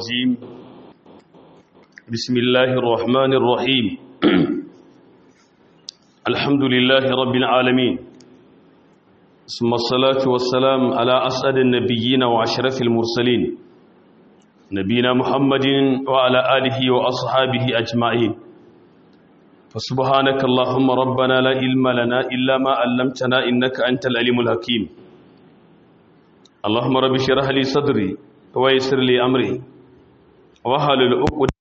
الرجيم بسم الله الرحمن الرحيم الحمد لله رب العالمين ثم الصلاة والسلام على أسعد النبيين وأشرف المرسلين نبينا محمد وعلى آله وأصحابه أجمعين فسبحانك اللهم ربنا لا علم لنا إلا ما علمتنا إنك أنت العليم الحكيم اللهم رب اشرح لي صدري ويسر لي أمري واحلل عقدة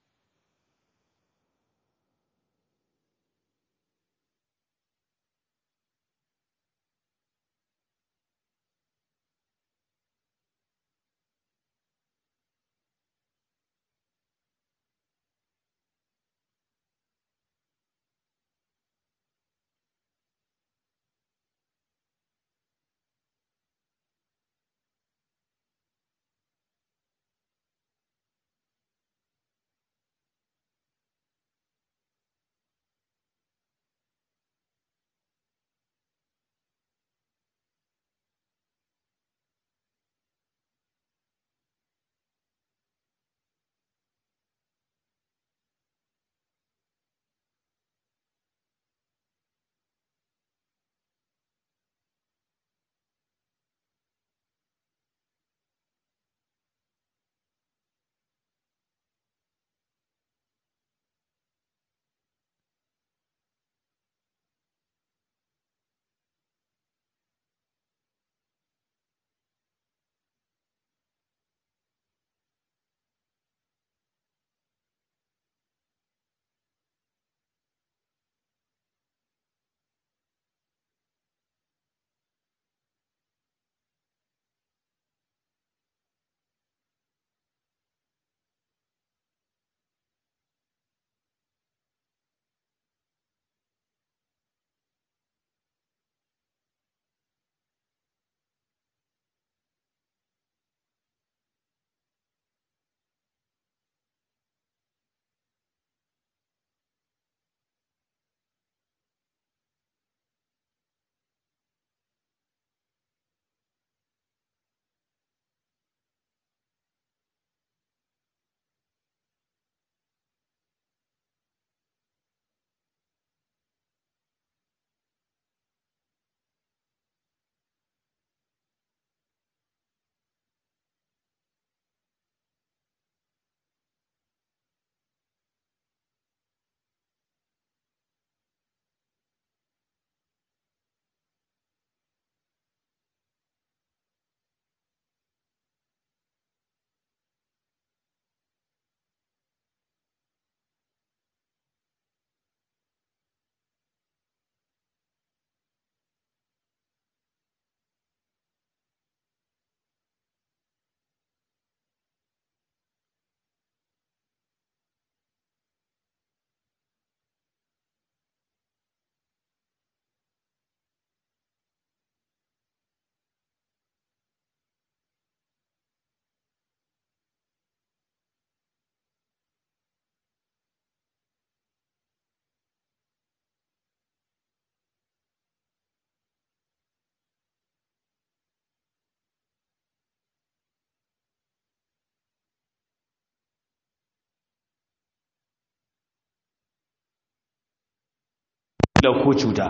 da ko cuta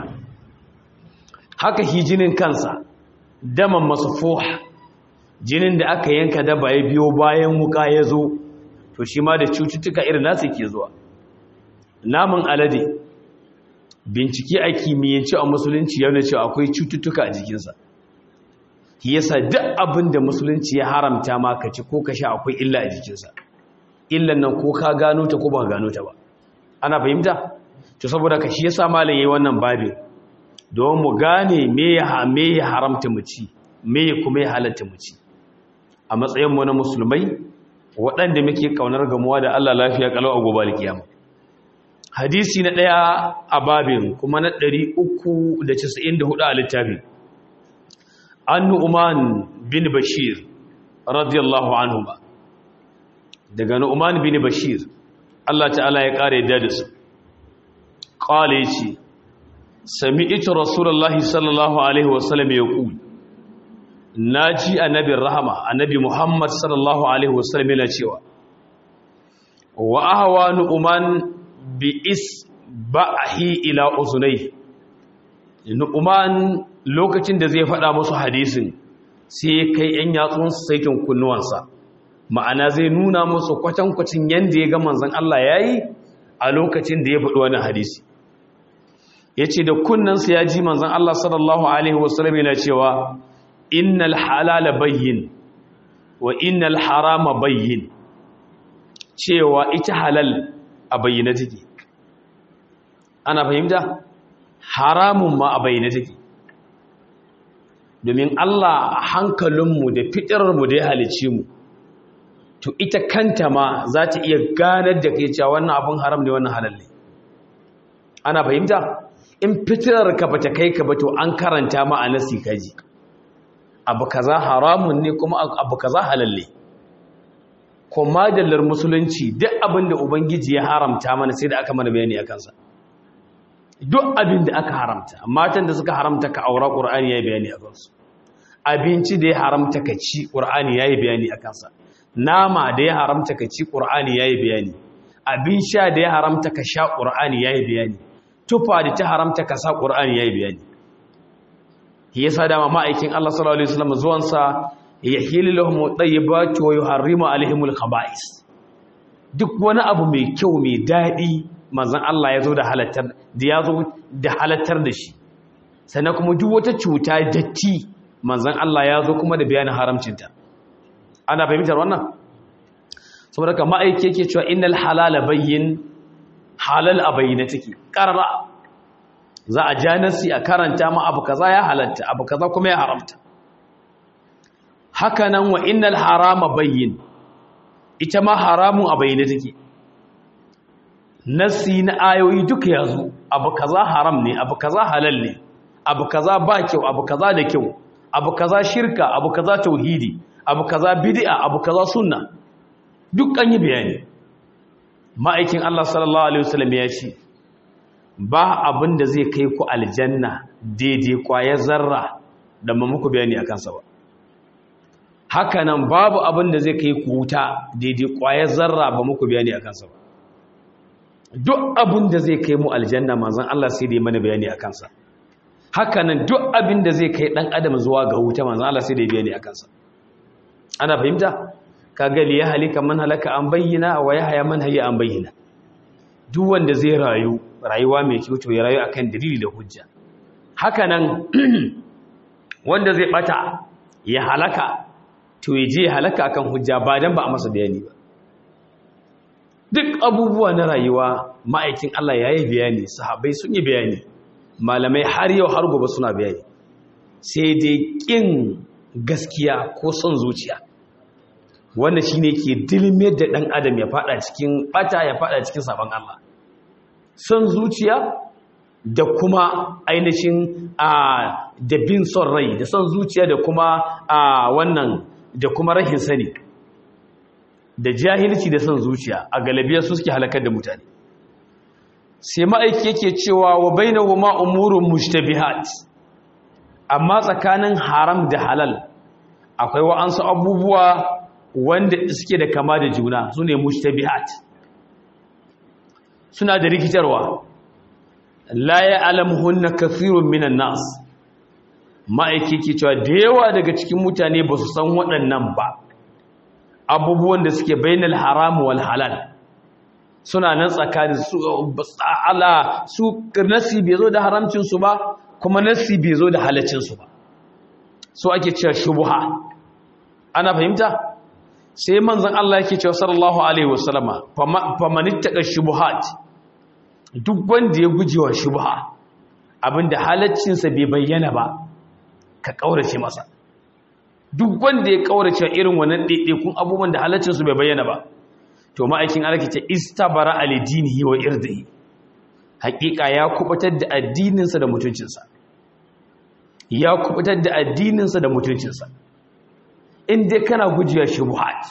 haka shi jinin kansa daman masufuh jinin da aka yanka daba ya biyo bayan wuka ya zo to shi ma da cututtuka irin nasu ke zuwa namun alade bincike a kimiyyance a musulunci yana cewa akwai cututtuka a jikinsa shi yasa duk abin da musulunci ya haramta ma ka ci ko ka sha akwai illa a jikinsa illan nan ko ka gano ta ko ba gano ta ba ana fahimta to saboda ka shi yasa malam yayi wannan babin don mu gane me ya me ya haramta mu ci me ya kuma ya halatta mu ci a matsayin mu na musulmai waɗanda muke kaunar gamuwa da Allah lafiya kalau a gobe alkiyama hadisi na daya a babin kuma na 394 a littafin annu uman bin bashir radiyallahu anhu ba daga nu'man bin bashir Allah ta'ala ya kare yadda da su qala yace sami'tu rasulullahi sallallahu alaihi wasallam yaqul naji annabi rahama annabi muhammad sallallahu alaihi wasallam yana cewa wa ahwa nu'man bi isbahi ila uzunai nu'man lokacin da zai faɗa musu hadisin sai kai yan yatsun saitin kunnuwansa ma'ana zai nuna musu kwatankwacin yanda ya ga manzon Allah yayi a lokacin da ya faɗi wannan hadisi yace da kunnansa ya ji manzon Allah sallallahu alaihi wasallam yana cewa innal halala bayyin wa innal harama bayyin cewa ita halal a bayyana take ana fahimta haramun ma a bayyana take domin Allah a hankalinmu da fitarmu da ya halice mu to ita kanta ma za ta iya ganar da kai cewa wannan abin haram ne wannan halal ne ana fahimta in fitirar ka bata kai ka ba to an karanta ma a nasi kaji abu kaza haramun ne kuma abu kaza halal ne kuma dallar musulunci duk abin da ubangiji ya haramta mana sai da aka mana bayani a kansa duk abin da aka haramta matan da suka haramta ka aura qur'ani yayi bayani a kansu abinci da ya haramta ka ci qur'ani yayi bayani a kansa nama da ya haramta ka ci qur'ani yayi bayani abin sha da ya haramta ka sha qur'ani yayi bayani tufa da ta haramta ka sa qur'ani yayi bayani yasa dama ma'aikin Allah sallallahu alaihi wasallam zuwan sa yahillu lahum tayyibatu wa yuharrimu alaihimul khaba'is duk wani abu mai kyau mai dadi manzon Allah ya zo da halattar da ya zo da halattar da shi sannan kuma duk wata cuta datti manzon Allah ya zo kuma da bayanin haramcinta ana fahimtar wannan saboda ka ma'aiki yake cewa innal halala bayyin halal a bayyana take qarara za a ja nasi a karanta ma abu kaza ya halatta abu kaza kuma ya haramta haka nan wa innal harama bayyin ita ma haramun a bayyana take nasi na ayoyi duka yazo abu kaza haram ne abu kaza halal ne abu kaza ba kyau abu kaza da kyau abu kaza shirka abu kaza tauhidi abu kaza bid'a abu kaza sunna duk an yi bayani ma'aikin Allah sallallahu alaihi wasallam ya ce ba abin da zai kai ku aljanna daidai kwaya zarra da ba muku bayani a kansa ba hakanan babu abin da zai kai ku wuta daidai kwaya zarra ba muku bayani a kansa ba duk abin da zai kai mu aljanna manzon Allah sai dai mana bayani a kansa hakanan duk abin da zai kai dan adam zuwa ga wuta manzon Allah sai dai bayani a kansa ana fahimta kaga li ya halika man halaka an bayyana wa yahya man hayya an bayyana duk wanda zai rayu rayuwa mai kyau to ya rayu akan dalili da hujja hakanan wanda zai bata ya halaka to ya je halaka akan hujja ba dan ba a masa bayani ba duk abubuwa na rayuwa ma'aikin Allah ya yi bayani sahabbai sun yi bayani malamai har yau har gobe suna bayani sai dai kin gaskiya ko son zuciya wanda shine ke dilmiyar da dan adam ya fada cikin bata ya fada cikin sabon Allah son zuciya da kuma ainihin a da bin son rai da son zuciya da kuma a wannan da kuma rahin sani da jahilci da son zuciya a galibiyar su suke halakar da mutane sai ma'aiki yake cewa wa bainahuma umurun mushtabihat amma tsakanin haram da halal akwai wa'ansu abubuwa wanda suke da kama da juna su ne mushtabihat suna da rikitarwa la ya alamuhunna kathirun minan nas ma'aiki ke cewa da yawa daga cikin mutane ba su san waɗannan ba abubuwan da suke bainal haram wal halal suna nan tsakanin su ala su nasi bai zo da haramcin su ba kuma nasi bai zo da halaccin su ba so ake cewa shubha ana fahimta sai manzon Allah yake cewa sallallahu alaihi wasallama famanittaka shubuhat duk wanda ya gujewa shubha abinda halaccin sa bai bayyana ba ka kaurace masa duk wanda ya kaurace irin wannan kun abubuwan da halaccin su bai bayyana ba to ma'aikin Allah ce istabara alidinihi wa irdihi hakika ya kubutar da addininsa da mutuncinsa ya kubutar da addininsa da mutuncinsa in dai kana gujewa shubuhat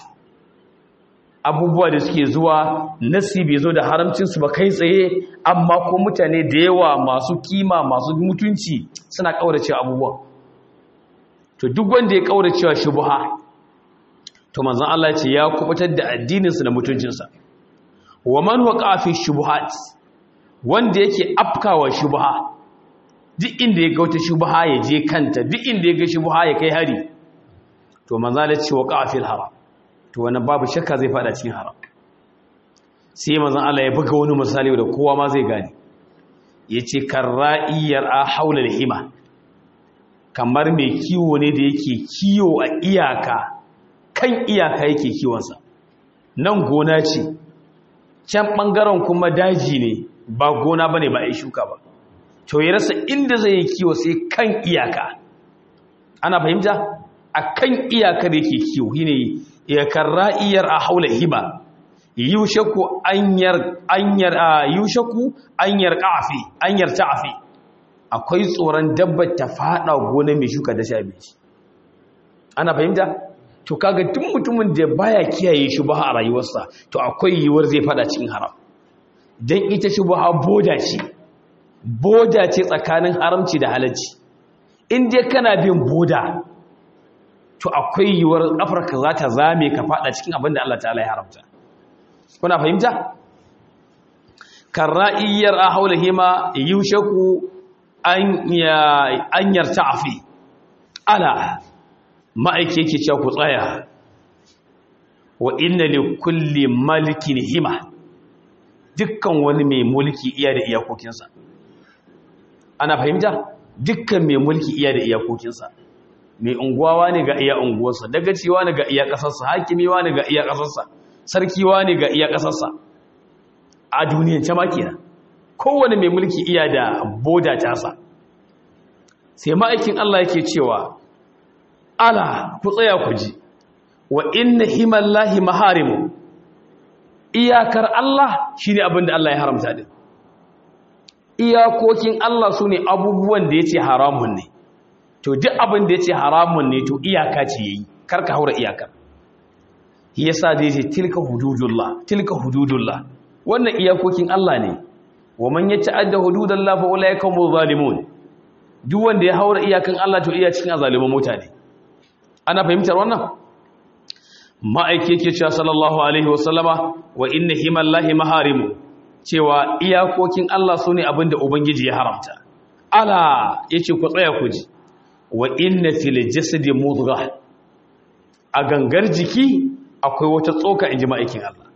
abubuwa da suke zuwa nasi bai zo da haramcinsu ba kai tsaye amma ko mutane da yawa masu kima masu mutunci suna kaurace abubuwa to duk wanda ya kaura cewa shubha to manzon Allah ce ya kubutar da addininsa da mutuncinsa wa man waqa fi shubuhat wanda yake afkawa shubha duk inda ya ga wata shubha ya je kanta duk inda ya ga shubha ya kai hari to manzon Allah ce waqa fil haram to wannan babu shakka zai fada cikin haram sai manzon Allah ya buga wani misali da kowa ma zai gane yace karra'iyar a haula hima kamar mai kiwo ne da yake kiwo a iyaka kan iyaka yake kiwonsa nan gona ce can ɓangaren kuma daji ne ba gona ba ne ba a yi shuka ba to ya rasa inda zai yi kiwo sai kan iyaka ana fahimta a kan iyakar yake kiwo shi ne iyakar ra'iyar a haula hiba yushaku anyar anyar yushaku anyar qa'fi anyar ta'fi akwai tsoron dabbar ta fada gona mai shuka da sha bici ana fahimta to kaga duk mutumin da baya kiyaye shubha a rayuwarsa to akwai yiwuwar zai fada cikin haram dan ita shubha boda ce boda ce tsakanin haramci da halacci in dai kana bin boda to akwai yiwuwar kafarka za ta zame ka fada cikin abin da Allah ta'ala ya haramta kuna fahimta karra'iyar a haulahima yushaku an yarta afi ala ma'aiki yake cewa ku tsaya wa inna li kulli malikin hima dukkan wani mai mulki iya da iyakokinsa ana fahimta dukkan mai mulki iya da iyakokinsa mai unguwa ne ga iya unguwarsa dagaciwa ne ga iya kasarsa hakimiwa ne ga iya kasarsa sarkiwa ne ga iya kasarsa a duniyan ta makina kowane mai mulki iya da boda tasa sai ma'aikin Allah yake cewa ala ku tsaya ku ji wa inna himallahi maharimu iyakar Allah shine abin da Allah ya haramta din iyakokin Allah sune abubuwan da yace haramun ne to duk abin da yace haramun ne to iyaka ce yayi karka haura iyakar yasa zai ce tilka hududullah tilka hududullah wannan iyakokin Allah ne wa man yata'adda hududallah fa ulaika humuz zalimun duk wanda ya haura iyakan Allah to iya cikin azaliman mutane ana fahimtar wannan ma'aiki yake cewa sallallahu alaihi wasallama wa inna himallahi maharimu cewa iyakokin Allah sune abinda ubangiji ya haramta ala yace ku tsaya ku ji wa inna fil jasadi mudghah a gangar jiki akwai wata tsoka inji ma'aikin Allah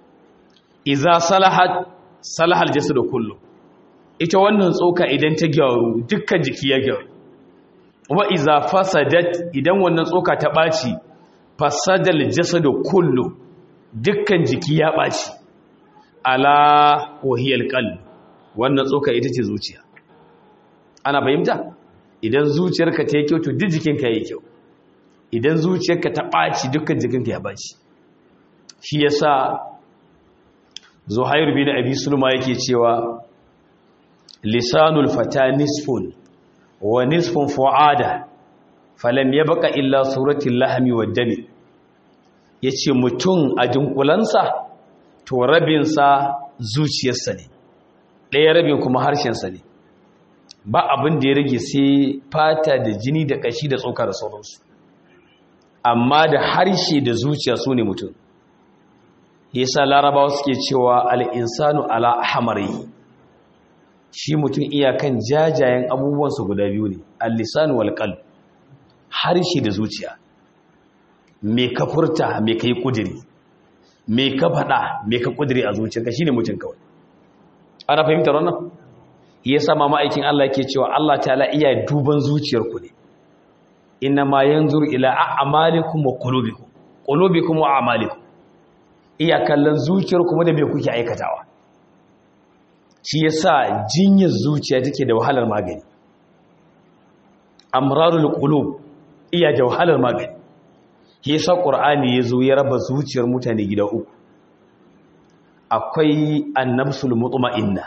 iza salahat salahal jasadu kullu ita wannan tsoka idan ta gyaru dukkan jiki ya gyaru wa iza fasadat idan wannan tsoka ta ɓaci fasadal jasadu kullu dukkan jiki ya ɓaci ala wahiyal qalb wannan tsoka ita ce zuciya ana fahimta idan zuciyarka ta yi kyau to duk jikinka yayi kyau idan zuciyarka ta ɓaci dukkan jikinka ya ɓaci shi yasa zuhair bin abi sulma yake cewa lisanul fata nisfun wa nisfun fu'ada falam yabqa illa suratul lahmi wad dami yace mutum a dunkulansa to rabin sa zuciyarsa ne ɗaya rabin kuma harshen sa ne ba abin da ya rage sai fata da jini da kashi da tsoka da sauransu amma da harshe da zuciya su ne mutum yasa larabawa suke cewa al-insanu ala ahmari shi mutum iyakan jajayen abubuwansu guda biyu ne al-lisan wal qalb harshe da zuciya me ka furta me kai kudiri me ka fada me ka kudiri a zuciyarka shine mutum kawai ana fahimtar wannan yasa ma ma'aikin Allah yake cewa Allah ta'ala iya duban zuciyarku ne inna ma yanzuru ila a'malikum wa qulubikum qulubikum wa a'malikum iya kallon zuciyarku da me kuke aikatawa shi yasa jinyar zuciya take da wahalar magani amrarul qulub iya da wahalar magani shi yasa qur'ani yazo ya raba zuciyar mutane gida uku akwai annabsul mutma'inna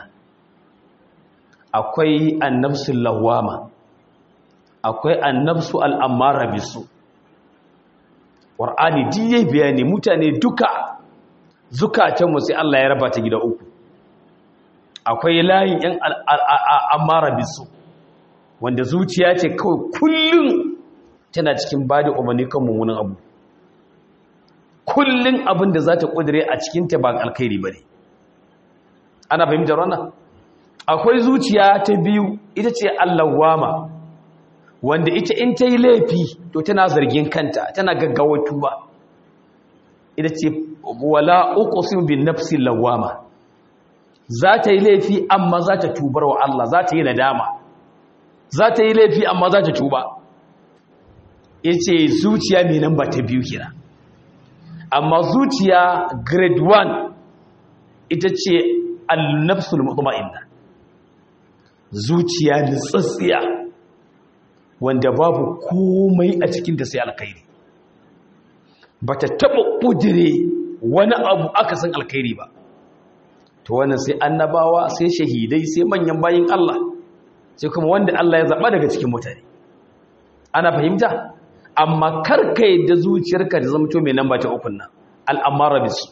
akwai annabsul lawama akwai annabsu al'amara bisu qur'ani diye bayani mutane duka zukatanmu sai Allah ya raba ta gida uku akwai layin yan amara bisu wanda zuciya ce kawai kullum tana cikin ba da umarni kan mummunan abu kullum abin da za ta ƙudure a cikinta ba alkhairi ba ne ana fahimtar wannan akwai zuciya ta biyu ita ce allawama wanda ita in ta yi laifi to tana zargin kanta tana gaggawa tuba ita ce wala uqsim bin nafsi lawama za ta yi laifi amma za ta tubar wa Allah za ta yi nadama za ta yi laifi amma za ta tuba yace zuciya mai nan ba ta biyu kira amma zuciya grade 1 ita ce al-nafsul mutma'inna zuciya nutsatsiya wanda babu komai a cikin da sai alkhairi bata taba kudire wani abu aka san alkhairi ba to wannan sai annabawa sai shahidai sai manyan bayin Allah sai kuma wanda Allah ya zaba daga cikin mutane ana fahimta amma karka yadda zuciyarka ta zama to mai namba ta ukun nan al'amara bisu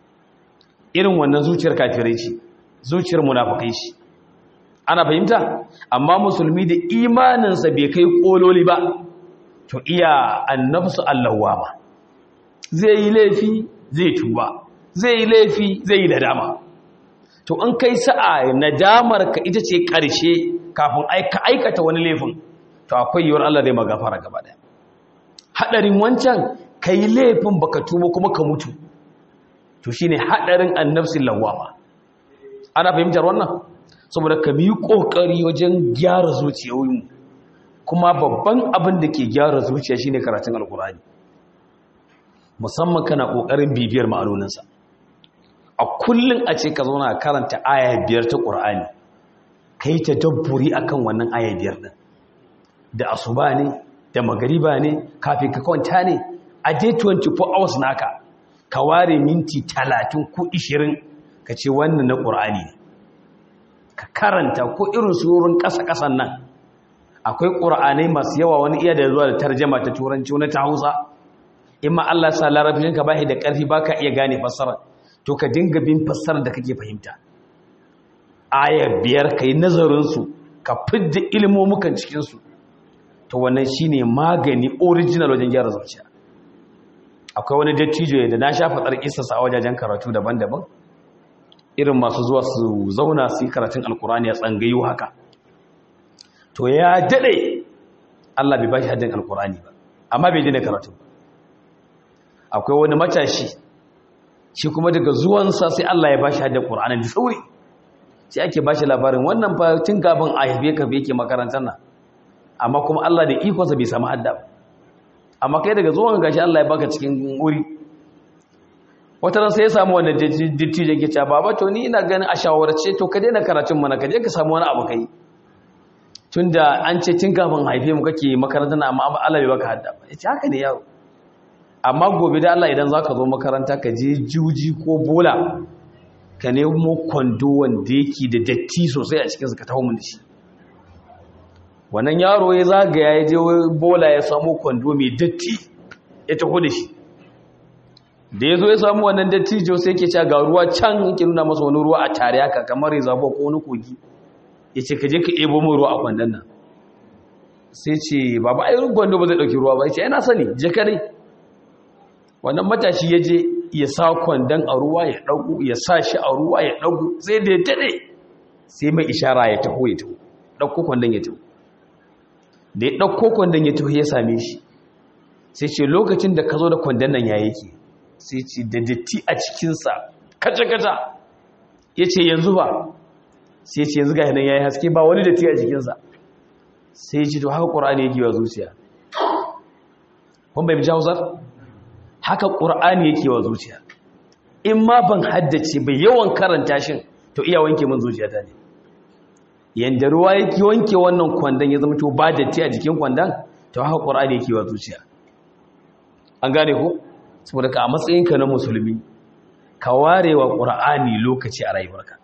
irin wannan zuciyar kafirai ce zuciyar munafikai ce ana fahimta amma musulmi da imaninsa bai kai kololi ba to iya annabsu allawama zai yi laifi zai tuba zai yi laifi zai yi nadama to in kai sa'a nadamar ka ita ce ƙarshe kafin ka aikata wani laifin to akwai yiwuwar Allah zai magafara gaba daya hadarin wancan kai laifin baka tuba kuma ka mutu to shine hadarin annabsin lawama ana fahimtar wannan saboda ka bi kokari wajen gyara zuciyoyinmu kuma babban abin da ke gyara zuciya shine karatun alkurani musamman kana kokarin bibiyar ma'anoninsa a kullun a ce ka zauna karanta aya biyar ta qur'ani kai ta dabburi akan wannan aya biyar din da asuba ne da magariba ne kafin ka kwanta ne a dai 24 hours naka ka ware minti 30 ko 20 ka ce wannan na qur'ani ne ka karanta ko irin surorin ƙasa-ƙasan nan akwai ƙura'anai masu yawa wani iya da zuwa da tarjama ta turanci wani ta hausa in ma Allah sa larabcin ka bashi da ƙarfi ba ka iya gane fassara to ka dinga bin fassarar da kake fahimta aya biyar ka yi nazarinsu ka fidda ilmomukan cikinsu to wannan shi ne magani original wajen gyara zuciya akwai wani dattijo da na sha faɗar isasa a wajajen karatu daban-daban irin masu zuwa su zauna su yi karatun alkurani a tsangayu haka to ya daɗe Allah bai ba shi haddin alkurani ba amma bai jina karatu akwai wani matashi shi kuma daga zuwansa sai Allah ya ba shi haddin alkurani da sauri sai ake ba shi labarin wannan fa tun kafin a haife ka yake makarantar nan amma kuma Allah da ikonsa bai samu hadda ba amma kai daga zuwan gashi Allah ya baka cikin wuri wata ran sai ya samu wannan dattijan ke cewa baba to ni ina ganin a shawarce to ka daina karatun mana ka je ka samu wani abu kai tunda an ce tun kafin haife mu kake makarantar amma Allah bai baka hadda ba yace haka ne yaro amma gobe da Allah idan zaka zo makaranta ka je juji ko bola ka nemo kwando wanda yake da datti sosai a cikin ka taho mun da shi wannan yaro ya zagaya ya je bola ya samu kwando mai datti ya taho da shi da ya zo ya samu wannan dattijo sai ke ca ga ruwa can yake nuna masa wani ruwa a tare haka kamar ya zabo ko wani kogi ya ce ka je ka ebo mu ruwa a kwandon nan sai ce babu ai gwando ba zai ɗauki ruwa ba ya ce yana sani je ka dai wannan matashi ya je ya sa kwandon a ruwa ya ɗagu ya sa shi a ruwa ya ɗagu sai da ya daɗe sai mai ishara ya taho ya taho ɗauko kwandon ya taho da ya ɗauko kwandon ya taho ya same shi sai ce lokacin da ka zo da kwandon nan ya yake sai ce da datti a cikinsa kaca-kaca ya ce yanzu ba sai ce yanzu ga yanar ya yi haske ba wani datti a cikinsa sai ce to haka ƙura'ani yake wa zuciya kun bai bija hausar haka ƙura'ani yake wa zuciya in ma ban haddace bai yawan karanta shin to iya wanke min zuciya ta ne yanda ruwa yake wanke wannan kwandon ya zama to ba datti a jikin kwandon to haka ƙura'ani yake wa zuciya an gane ko saboda ka a matsayinka na musulmi ka ware wa ƙura'ani lokaci a rayuwarka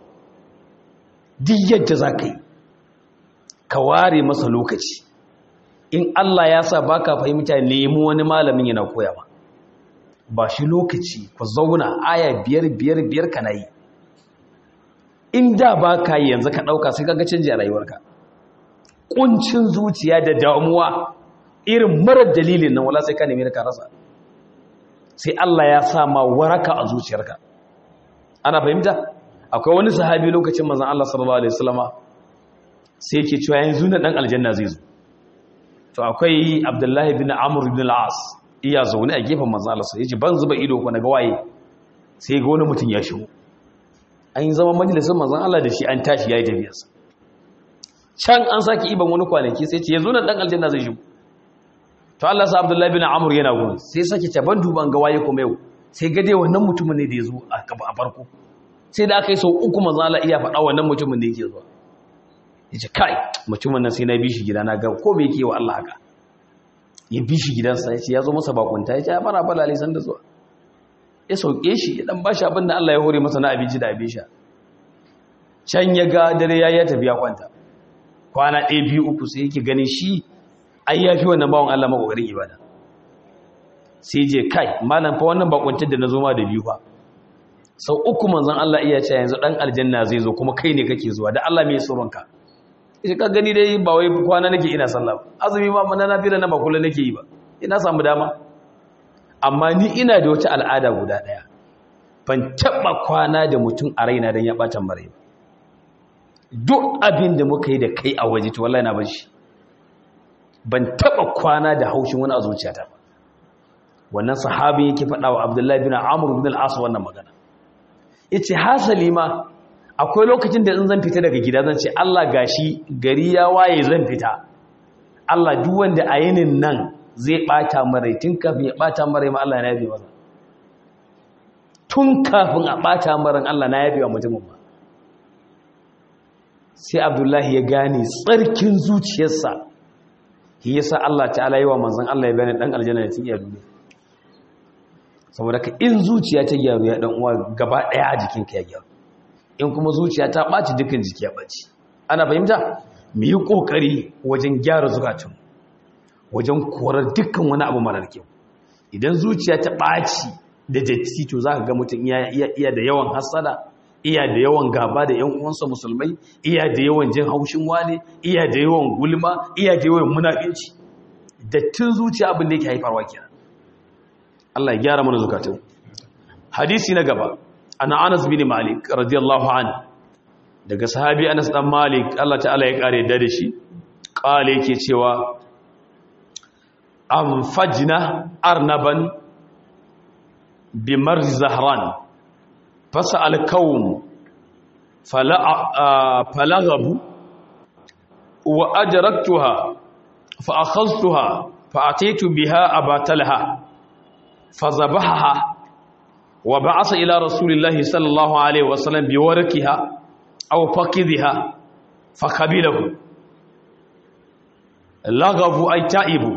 duk yadda za ka yi ka ware masa lokaci in Allah ya sa baka fahimta nemi wani malamin yana koya ba ba shi lokaci ku zauna aya biyar biyar biyar ka na yi in da ba ka yi yanzu ka ɗauka sai kaga canji a rayuwarka ƙuncin zuciya da damuwa irin marar dalilin nan wala sai ka nemi ka rasa sai Allah ya sa ma waraka a zuciyarka ana fahimta akwai wani sahabi lokacin manzon Allah sallallahu alaihi wasallama sai yake cewa yanzu na dan aljanna zai zo to akwai Abdullahi bin Amr bin al-As iya zaune a gefen manzon Allah sai yace ban zuba ido ko naga waye sai ga wani mutum ya shigo an yi zama majalisar manzon Allah da shi an tashi yayi tafiyarsa can an saki iban wani kwanaki sai ce yanzu na dan aljanna zai shigo to Allah sa Abdullahi bin Amr yana gurin sai sake ce ban duban ga waye kuma yau sai ga dai wannan mutumin ne da ya zo a farko sai da aka yi sau uku manzala iya faɗa wannan mutumin da yake zuwa ya ce kai mutumin nan sai na bi shi gida na ga ko bai ke wa Allah haka ya bi shi gidansa ya ce ya zo masa bakunta ya ce ya fara fara alisan da zuwa ya sauke shi ya dan bashi abin da Allah ya hore masa na abinci da abin sha can ya ga dare ya ya tafi ya kwanta kwana ɗaya biyu uku sai yake ganin shi ai ya fi wannan bawan Allah makogarin ibada sai je kai malam fa wannan bakuntar da na zo ma da biyu fa sau uku manzon Allah iya ce yanzu dan aljanna zai zo kuma kai ne kake zuwa da Allah mai tsoronka shi ka gani dai ba wai kwana nake ina sallah azumi ma mana na fira na ba kullun nake yi ba ina samu dama amma ni ina da wata al'ada guda daya ban taba kwana da mutum a raina dan ya bata mare duk abin da muka yi da kai a waje to wallahi na bar shi ban taba kwana da haushin wani a zuciyata ba wannan sahabin yake faɗa wa abdullahi bin amur bin al'asu wannan magana ya ce hasali ma akwai lokacin da in zan fita daga gida zan ce allah gashi gari ya waye zan fita allah duk wanda a yinin nan zai ɓata marai tun kafin ya ɓata marai ma allah na yabe masa tun kafin a ɓata maran allah na yabe wa mutumin ba sai abdullahi ya gane tsarkin zuciyarsa shi yasa allah ta'ala yi wa manzan allah ya bane ɗan aljanna da tun iya duniya saboda ka in zuciya ta gyaru ya dan uwa gaba daya a jikinka ya gyaru in kuma zuciya ta ɓaci dukkan jiki ya ɓaci ana fahimta mu yi ƙoƙari wajen gyara zukatun wajen korar dukkan wani abu marar kyau idan zuciya ta ɓaci da datti to za ka ga mutum iya da yawan hasada iya da yawan gaba da yan uwansa musulmai iya da yawan jin haushin wane iya da yawan gulma iya da yawan munafinci dattin zuciya abin da yake haifarwa kenan Allah ya gyara mana zukatun hadisi na gaba ana Anas bin Malik radiyallahu anhu daga sahabi Anas dan Malik Allah ta'ala ya kare da shi kale yake cewa am fajna arnaban bi marz zahran fasal qawm fala falaghabu wa ajraktuha fa akhadhtuha fa atitu biha abatalha فذبحها وبعث إلى رسول الله صلى الله عليه وسلم بوركها أو فكذها فقبله لغبوا أي تائبوا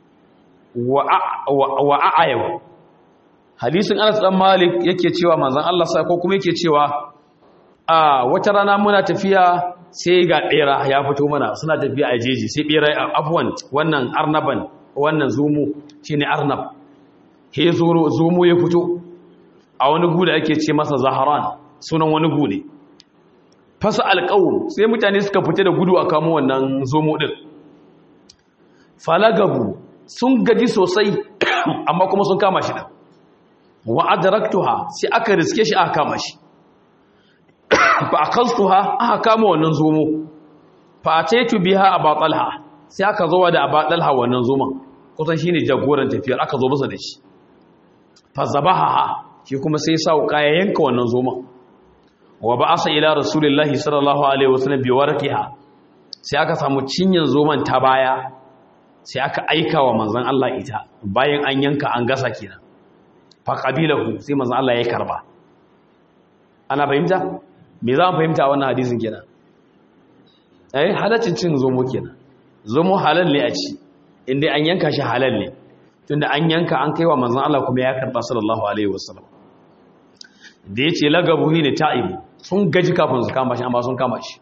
وأعيوا hadisin Anas dan Malik yake cewa manzon Allah sai ko kuma yake cewa a wata rana muna tafiya sai ga bera ya fito mana suna tafiya a jeji sai bera afwan wannan arnaban wannan zumu shine arnab he zomo ya fito a wani gu da ake ce masa zaharan sunan wani gu ne fasa alƙawun sai mutane suka fita da gudu a kamo wannan zomo ɗin falagabu sun gaji sosai amma kuma sun kama shi ɗin wa'adaraktuha sai aka riske shi aka kama shi fa akaltuha aka kama wannan zomo fa ataitu biha abatalha sai aka zo da abatalha wannan zoman kusan shine jagoran tafiyar aka zo masa da shi fazabaha shi kuma sai sa wuka ya yanka wannan zoman wa ba'asa ila rasulillahi sallallahu alaihi wasallam bi warqiha sai aka samu cinyan zoman ta baya sai aka aika wa manzon Allah ita bayan an yanka an gasa kenan fa qabilahu sai manzon Allah ya karba ana fahimta me za mu fahimta wannan hadisin kenan eh halaccin cin zomo kenan zomo halal ne a ci inda an yanka shi halal ne tunda an yanka an kaiwa manzon Allah kuma ya karba sallallahu alaihi wasallam da yace lagabu ne ta'ibu sun gaji kafin su kama shi amma sun kama shi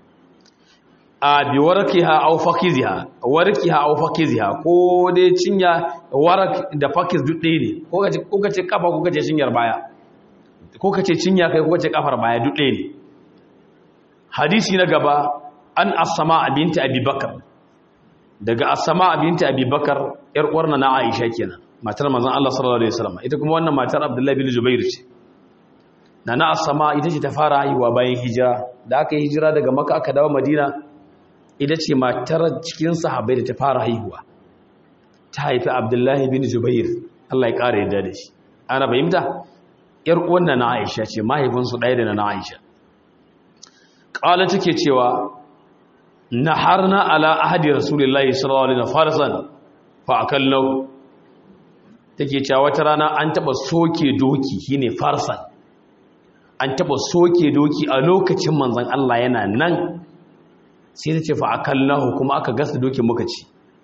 a bi warkiha aw fakiziha warkiha aw fakiziha ko dai cinya warak da fakiz duk ɗaya ne ko kace ko kace kafa ko kace cinyar baya ko kace cinya kai ko kace kafar baya duk ɗaya ne hadisi na gaba an asma binti abi bakr daga asama binta abubakar yar uwarna na aisha kenan matar manzon Allah sallallahu alaihi wasallam ita kuma wannan matar abdullahi bin jubair ce nana asama ita ce ta fara haihuwa bayan hijira da aka yi hijira daga makka aka dawo madina ita ce matar cikin sahabbai da ta fara haihuwa ta haifi abdullahi bin jubair Allah ya kare yadda da shi ana fahimta yar uwarna na aisha ce mahaifinsu ɗaya da na aisha ƙala take cewa na harna ala ahadi rasulullahi sallallahu alaihi wasallam farsan fa akallahu take cewa wata rana an taba soke doki shine farsan an taba soke doki a lokacin manzon Allah yana nan sai ta ce fa akallahu kuma aka gasa dokin muka ci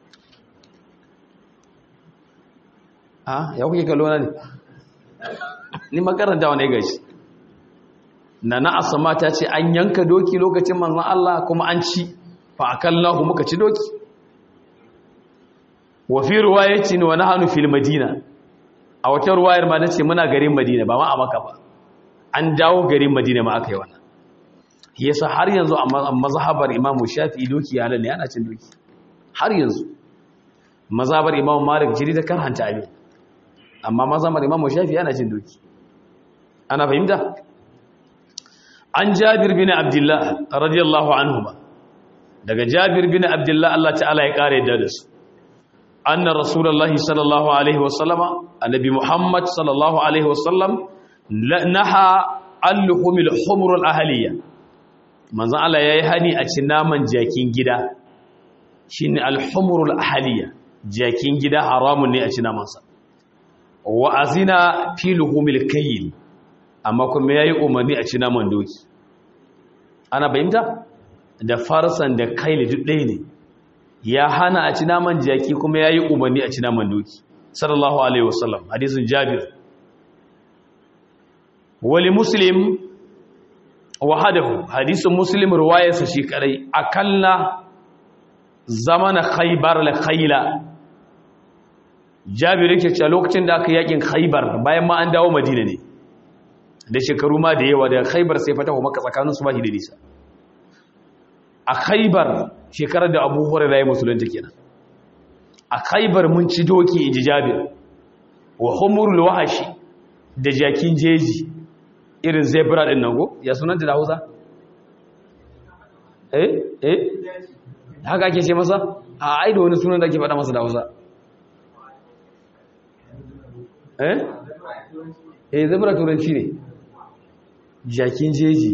ah ya kuke kallo na ne ni makaranta wani gashi na na asama ta ce an yanka doki lokacin manzon Allah kuma an ci fa akallahu muka ci doki wa fi riwayatin wa nahnu fil madina a wata ruwayar ma nace muna garin madina ba ma a maka ba an dawo garin madina ma aka yi wannan yasa har yanzu a mazhabar imam shafi'i doki halal ne ana cin doki har yanzu mazhabar imam malik jiri da karhanta abin amma mazhabar imam shafi'i ana cin doki ana fahimta an jabir bin abdullah radiyallahu anhu ba daga jabir bin abdullah Allah ta'ala ya kare da su anna rasulullahi sallallahu alaihi wasallama annabi muhammad sallallahu alaihi wasallam naha al-humil humur al-ahliya manzon Allah yayi hani a cin naman jakin gida shine al-humur al-ahliya jakin gida haramun ne a cin naman sa wa azina fi luhumil kayl amma kuma yayi umarni a cin naman doki ana bayyana da farsan da kaili duk ɗaya ne ya hana a ci naman jaki kuma ya yi umarni a ci naman doki sallallahu alaihi wasallam hadisun jabir wali muslim wahadahu hadisun muslim ruwayarsa shi kadai akalla zamana khaybar la khayla jabir yake cewa lokacin da aka yakin khaybar bayan ma an dawo madina ne da shekaru ma da yawa da khaybar sai fatahu maka tsakanin su ba shi da nisa a khaibar shekarar da abu hurairar ya musulunta kenan a khaibar mun ci doki inji jabir wa humurul wahashi da jakin jeji irin zebra din nan go ya sunanta da hausa eh eh haka ake ce masa a aido wani sunan da ake faɗa masa da hausa eh eh zebra turanci ne jakin jeji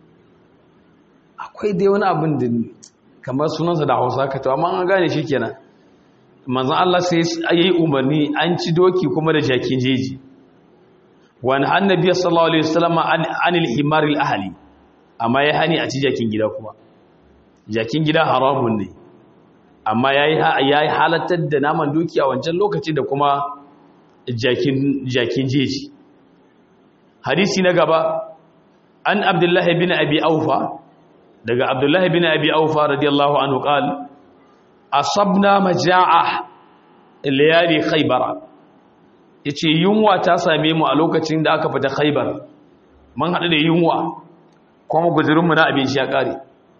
akwai dai wani abin da kamar sunansa da hausa ka to amma an gane shi kenan manzan Allah sai ya yi umarni an ci doki kuma da jakin jeji wani annabi sallallahu alaihi wasallam anil himaril ahli amma ya hani a ci jakin gida kuma jakin gida haramun ne amma ya yi halattar da naman doki a wancan lokaci da kuma jakin jeji hadisi na gaba an abdullahi bin abi aufa daga abdullahi bin abi aufa radiyallahu anhu qal asabna majaa layali khaybara yace yunwa ta same mu a lokacin da aka fita khaybar mun hadu da yunwa kuma guzurin mu na abinci ya kare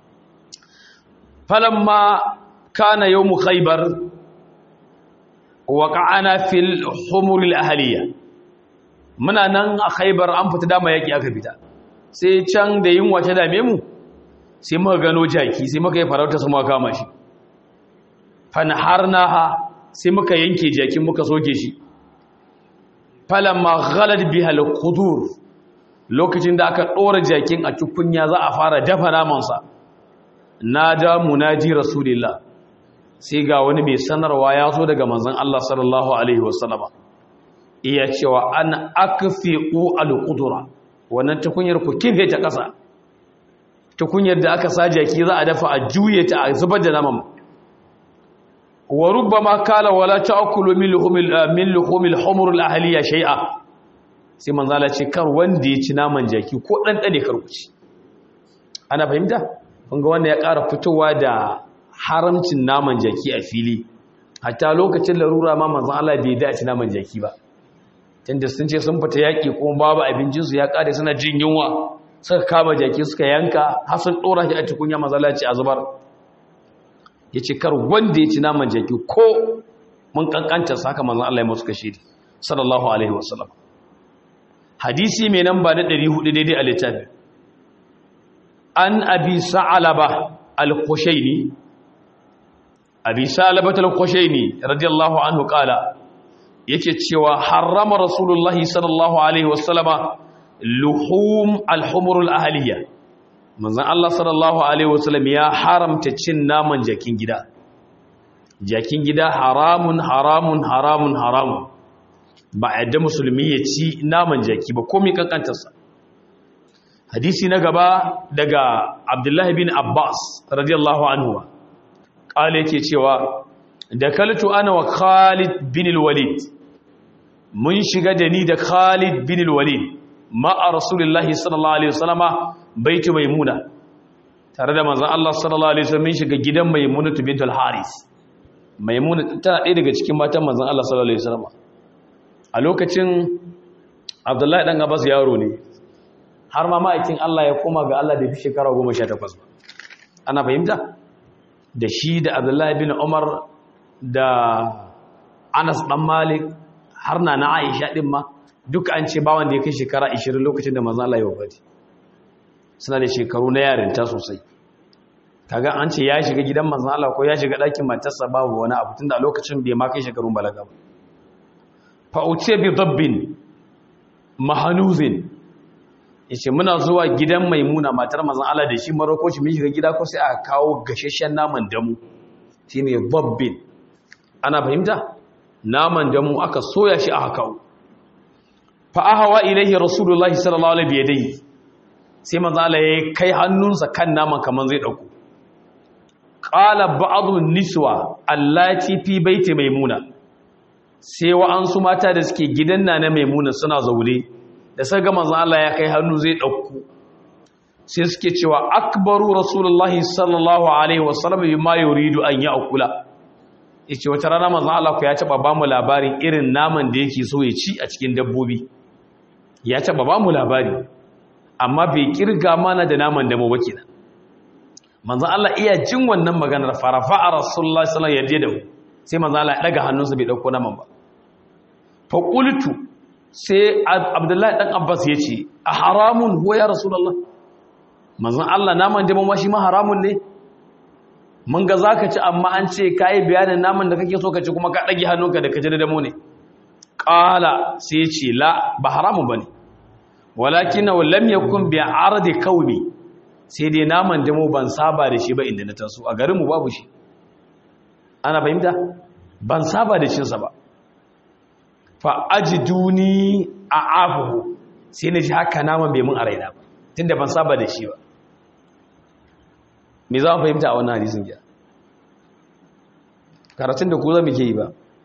falamma kana yawm khaybar waqa'ana fil humur al ahliya muna nan a khaybar an fita dama yaki aka fita sai can da yunwa ta dame mu sai muka gano jaki sai muka yi farauta su muka kama shi fanharnaha sai muka yanke jakin muka soke shi falamma ghalad biha al-qudur lokacin da aka dora jakin a tukunya za a fara dafa naman sa nada munaji rasulillah sai ga wani mai sanarwa ya zo daga manzon Allah sallallahu alaihi wasallama iya cewa an akfi'u al-qudura wannan tukunyar ku kife ta kasa tukunyar da aka sa jaki za a dafa a juye ta a zubar da naman wa rubbama kala wala ta'kulu min luhumil min luhumil humur al ahliya shay'a sai manzo Allah ce kar wanda ya ci naman jaki ko dan dane kar ku ci ana fahimta kun ga wanda ya ƙara fitowa da haramcin naman jaki a fili hatta lokacin larura ma manzo Allah bai da ci naman jaki ba tunda sun ce sun fita yaki kuma babu abincin su ya kare suna jin yunwa suka kama jaki suka yanka har sun dora shi a tukunya mazalaci a zubar yace kar wanda ya ci naman jaki ko mun kankanta saka manzon Allah ya musu kashi sallallahu alaihi wasallam hadisi mai namba na 400 daidai a littafi an abi sa'alaba al-khushaini abi sa'alaba al-khushaini radiyallahu anhu qala yake cewa harrama rasulullahi sallallahu alaihi wasallama luhum al-humur al-ahliya manzon Allah sallallahu alaihi wasallam ya haramta cin naman jakin gida jakin gida haramun haramun haramun haramun ba a yadda musulmi ya ci naman jaki ba komai kankantarsa hadisi na gaba daga abdullahi bin abbas radiyallahu anhu ƙala yake cewa da kaltu ana wa khalid bin walid mun shiga da ni da khalid bin walid ma'a rasulullahi sallallahu alaihi wasallama baitu maimuna tare da manzon Allah sallallahu alaihi wasallam mun shiga gidan maimuna bintul haris maimuna tana ɗaya daga cikin matan manzon Allah sallallahu alaihi wasallama a lokacin abdullahi dan abbas yaro ne har ma ma'aikin Allah ya koma ga Allah da fi shekara goma sha takwas ba ana fahimta da shi da abdullahi bin umar da anas dan malik har na na aisha din ma duka an ce ba wanda ya kai shekara 20 lokacin da manzo Allah ya wafati suna da shekaru na yarinta sosai kaga an ce ya shiga gidan manzo Allah ko ya shiga ɗakin matarsa babu wani abu tunda a lokacin bai ma kai shekarun balaga ba fa utiya bi dabbin mahanuzin yace muna zuwa gidan maimuna matar manzon Allah da shi maroko shi mun shiga gida ko sai aka kawo gasheshen naman damu shine dabbin ana fahimta naman damu aka soya shi aka kawo fa ahwa ilaihi rasulullahi sallallahu alaihi biyadai sai manzon Allah ya kai hannunsa kan naman kaman zai dauko qala ba'dhu niswa allati fi baiti maimuna sai wa'ansu mata da suke gidan na na maimuna suna zaune da sai ga manzon Allah ya kai hannu zai dauko sai suke cewa akbaru rasulullahi sallallahu alaihi wasallam bima yuridu an ya'kula yace wata rana manzon Allah ku ya taba ba mu labarin irin naman da yake so ya ci a cikin dabbobi ya taba ba mu labari amma bai kirga mana da naman da mu ba kenan manzon Allah iya jin wannan maganar farafa rasulullahi sallallahu alaihi wasallam ya sai manzon Allah ya daga hannunsa bai dauko naman ba fa qultu sai abdullahi dan abbas ya ce a haramun huwa ya rasulallah manzan allah naman jama ma shi ma haramun ne mun ga za ka ci amma an ce ka yi bayanin naman da kake so ka ci kuma ka ɗage hannunka da ka ji da damo ne ƙala sai ce la ba haramun ba ne walakin na lam yakun bi ardi kaumi sai dai naman jamo ban saba da shi ba inda na taso a garinmu babu shi ana fahimta ban saba da cinsa ba fa'ajiduni a afuhu sai na ji haka naman bai mun a raina ba tun da ban saba da shi ba me za mu fahimta a wannan hadisun gya karatun da ku za mu ke yi ba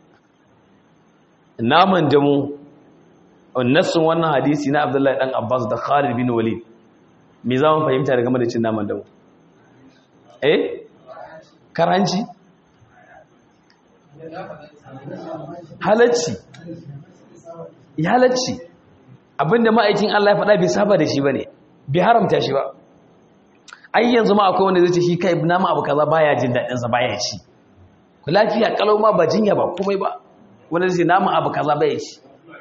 naman damu nassun wannan hadisi na abdullahi dan abbas da khalid bin walid me za mu fahimta da game da cin naman damu eh karanci halacci ya halacci abinda ma'aikin Allah ya faɗa bai saba da shi ba ne bai haramta shi ba ai yanzu ma akwai wanda zai ce shi kai nama abu kaza baya jin daɗinsa baya ci ku lafiya kalau ma ba jinya ba komai ba wanda zai ce nama abu kaza baya ci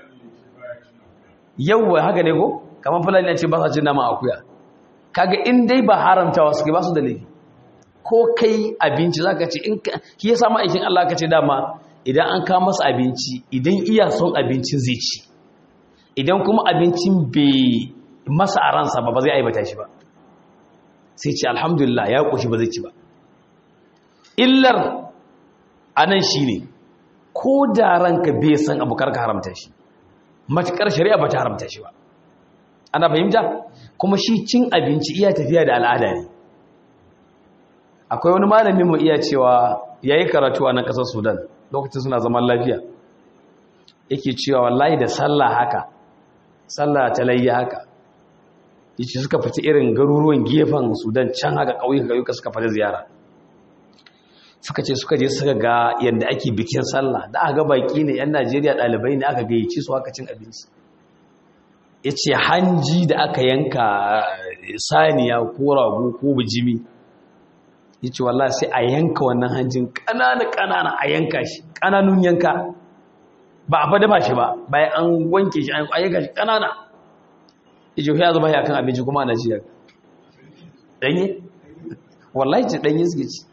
yawwa haka ne ko kamar fulani ya ce ba sa cin nama akuya kaga in dai ba haramtawa suke ba su da laifi ko kai abinci zaka ce in ki yasa ma'aikin Allah ka ce dama idan an kawo masa abinci idan iya son abincin zai ci idan kuma abincin bai masa a ransa ba ba zai aibata shi ba sai ce alhamdulillah ya ƙoshi ba zai ci ba illar anan shi ne ko da ranka bai san abu karka haramta shi matuƙar shari'a ba ta haramta shi ba ana fahimta kuma shi cin abinci iya tafiya da al'ada ne akwai wani malamin mu iya cewa yayi karatu a nan ƙasar sudan lokacin suna zaman lafiya yake cewa wallahi da sallah haka sallah ta layya haka yace suka fita irin garuruwan gefen Sudan can haka ƙauyuka ƙauyuka suka fita ziyara suka ce suka je suka ga yadda ake bikin sallah da aka ga baki ne yan Najeriya ɗalibai ne aka gayyaci su haka cin abinci yace hanji da aka yanka saniya ko rago ko bijimi yace wallahi sai a yanka wannan hanjin kanana kanana a yanka shi kananun yanka ba a fada ba shi ba bayan an wanke shi an yanka shi kanana yace ya zuba shi akan abinci kuma ana ci danye wallahi ce danye suke ci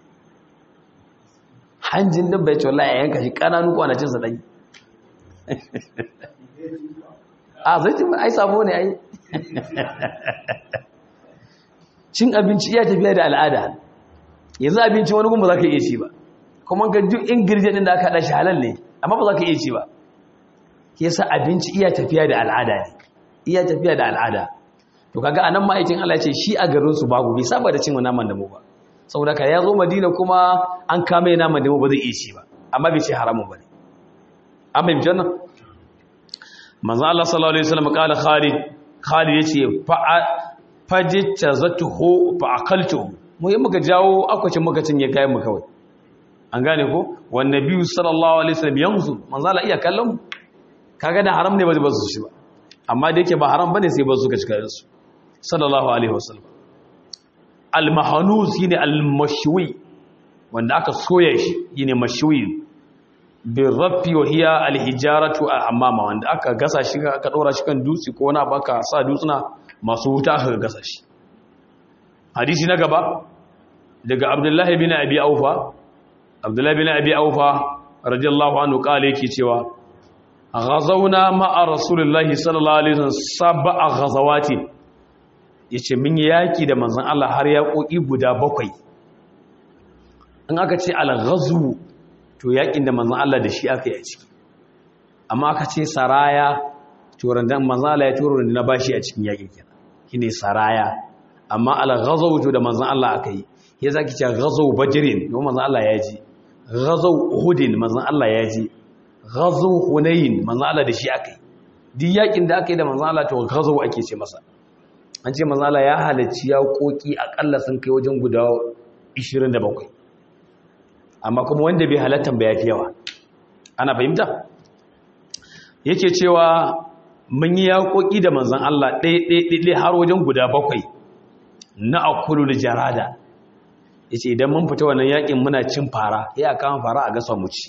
hanjin dabba ya ce wallahi a yanka shi kananu kwanacin sa danye a zai ci ai sabo ne ai cin abinci iya tafiya da al'ada yanzu abinci wani gumba za ka iya ci ba kuma ga duk ingredient din da aka haɗa shi halal ne amma ba za ka iya ci ba ke sa abinci iya tafiya da al'ada ne iya tafiya da al'ada to kaga anan ma'aikin Allah ce shi a garin su babu bai saba da cin naman da mu ba saboda ka ya zo Madina kuma an kame naman da mu ba zai iya ci ba amma bai ce haramun bane an bai janna manzo Allah sallallahu alaihi wasallam kala Khalid Khalid yace fa fajita zatuhu fa akaltuhu mu yi muka jawo akwacin muka cinye kayan mu kawai an gane ko wan nabiyyu sallallahu alaihi wasallam yanzu manzo Allah iya kallon mu kaga da haram ne ba zai bazu shi ba amma da yake ba haram bane sai bazu ka cika su sallallahu alaihi wasallam al mahanus shine al mashwi wanda aka soya shi shine mashwi bi rafi wa hiya al hijaratu amama wanda aka gasa shi aka dora shi kan dutse ko wani baka sa dutsuna masu wuta aka gasa shi hadisi na gaba daga abdullahi bin abi aufa abdullahi bin abi aufa radiyallahu anhu kale yake cewa ghazawna ma'a rasulullahi sallallahu alaihi wasallam sab'a ghazawati yace mun yi yaki da manzon Allah har ya koki guda bakwai in aka ce al-ghazwu to yakin da manzon Allah da shi aka yi a ciki amma aka ce saraya to randan manzon Allah ya turo na bashi a cikin yakin kenan shine saraya amma al-ghazw to da manzon Allah aka yi ya zaki ce ghazw badrin to manzon Allah ya ji ghazw uhudin manzon Allah ya ji ghazw hunain manzon Allah da shi aka yi duk yakin da aka yi da manzon Allah to ghazw ake ce masa an ce manzon Allah ya halacci ya koki akalla sun kai wajen guda 27 amma kuma wanda bai halattan ba yafi yawa ana fahimta yake cewa mun yi yaƙoƙi da manzan Allah ɗaiɗaiɗaiɗai har wajen guda bakwai na akulu da jarada ya ce idan mun fita wannan yaƙin muna cin fara ya kama fara a gasa mu ci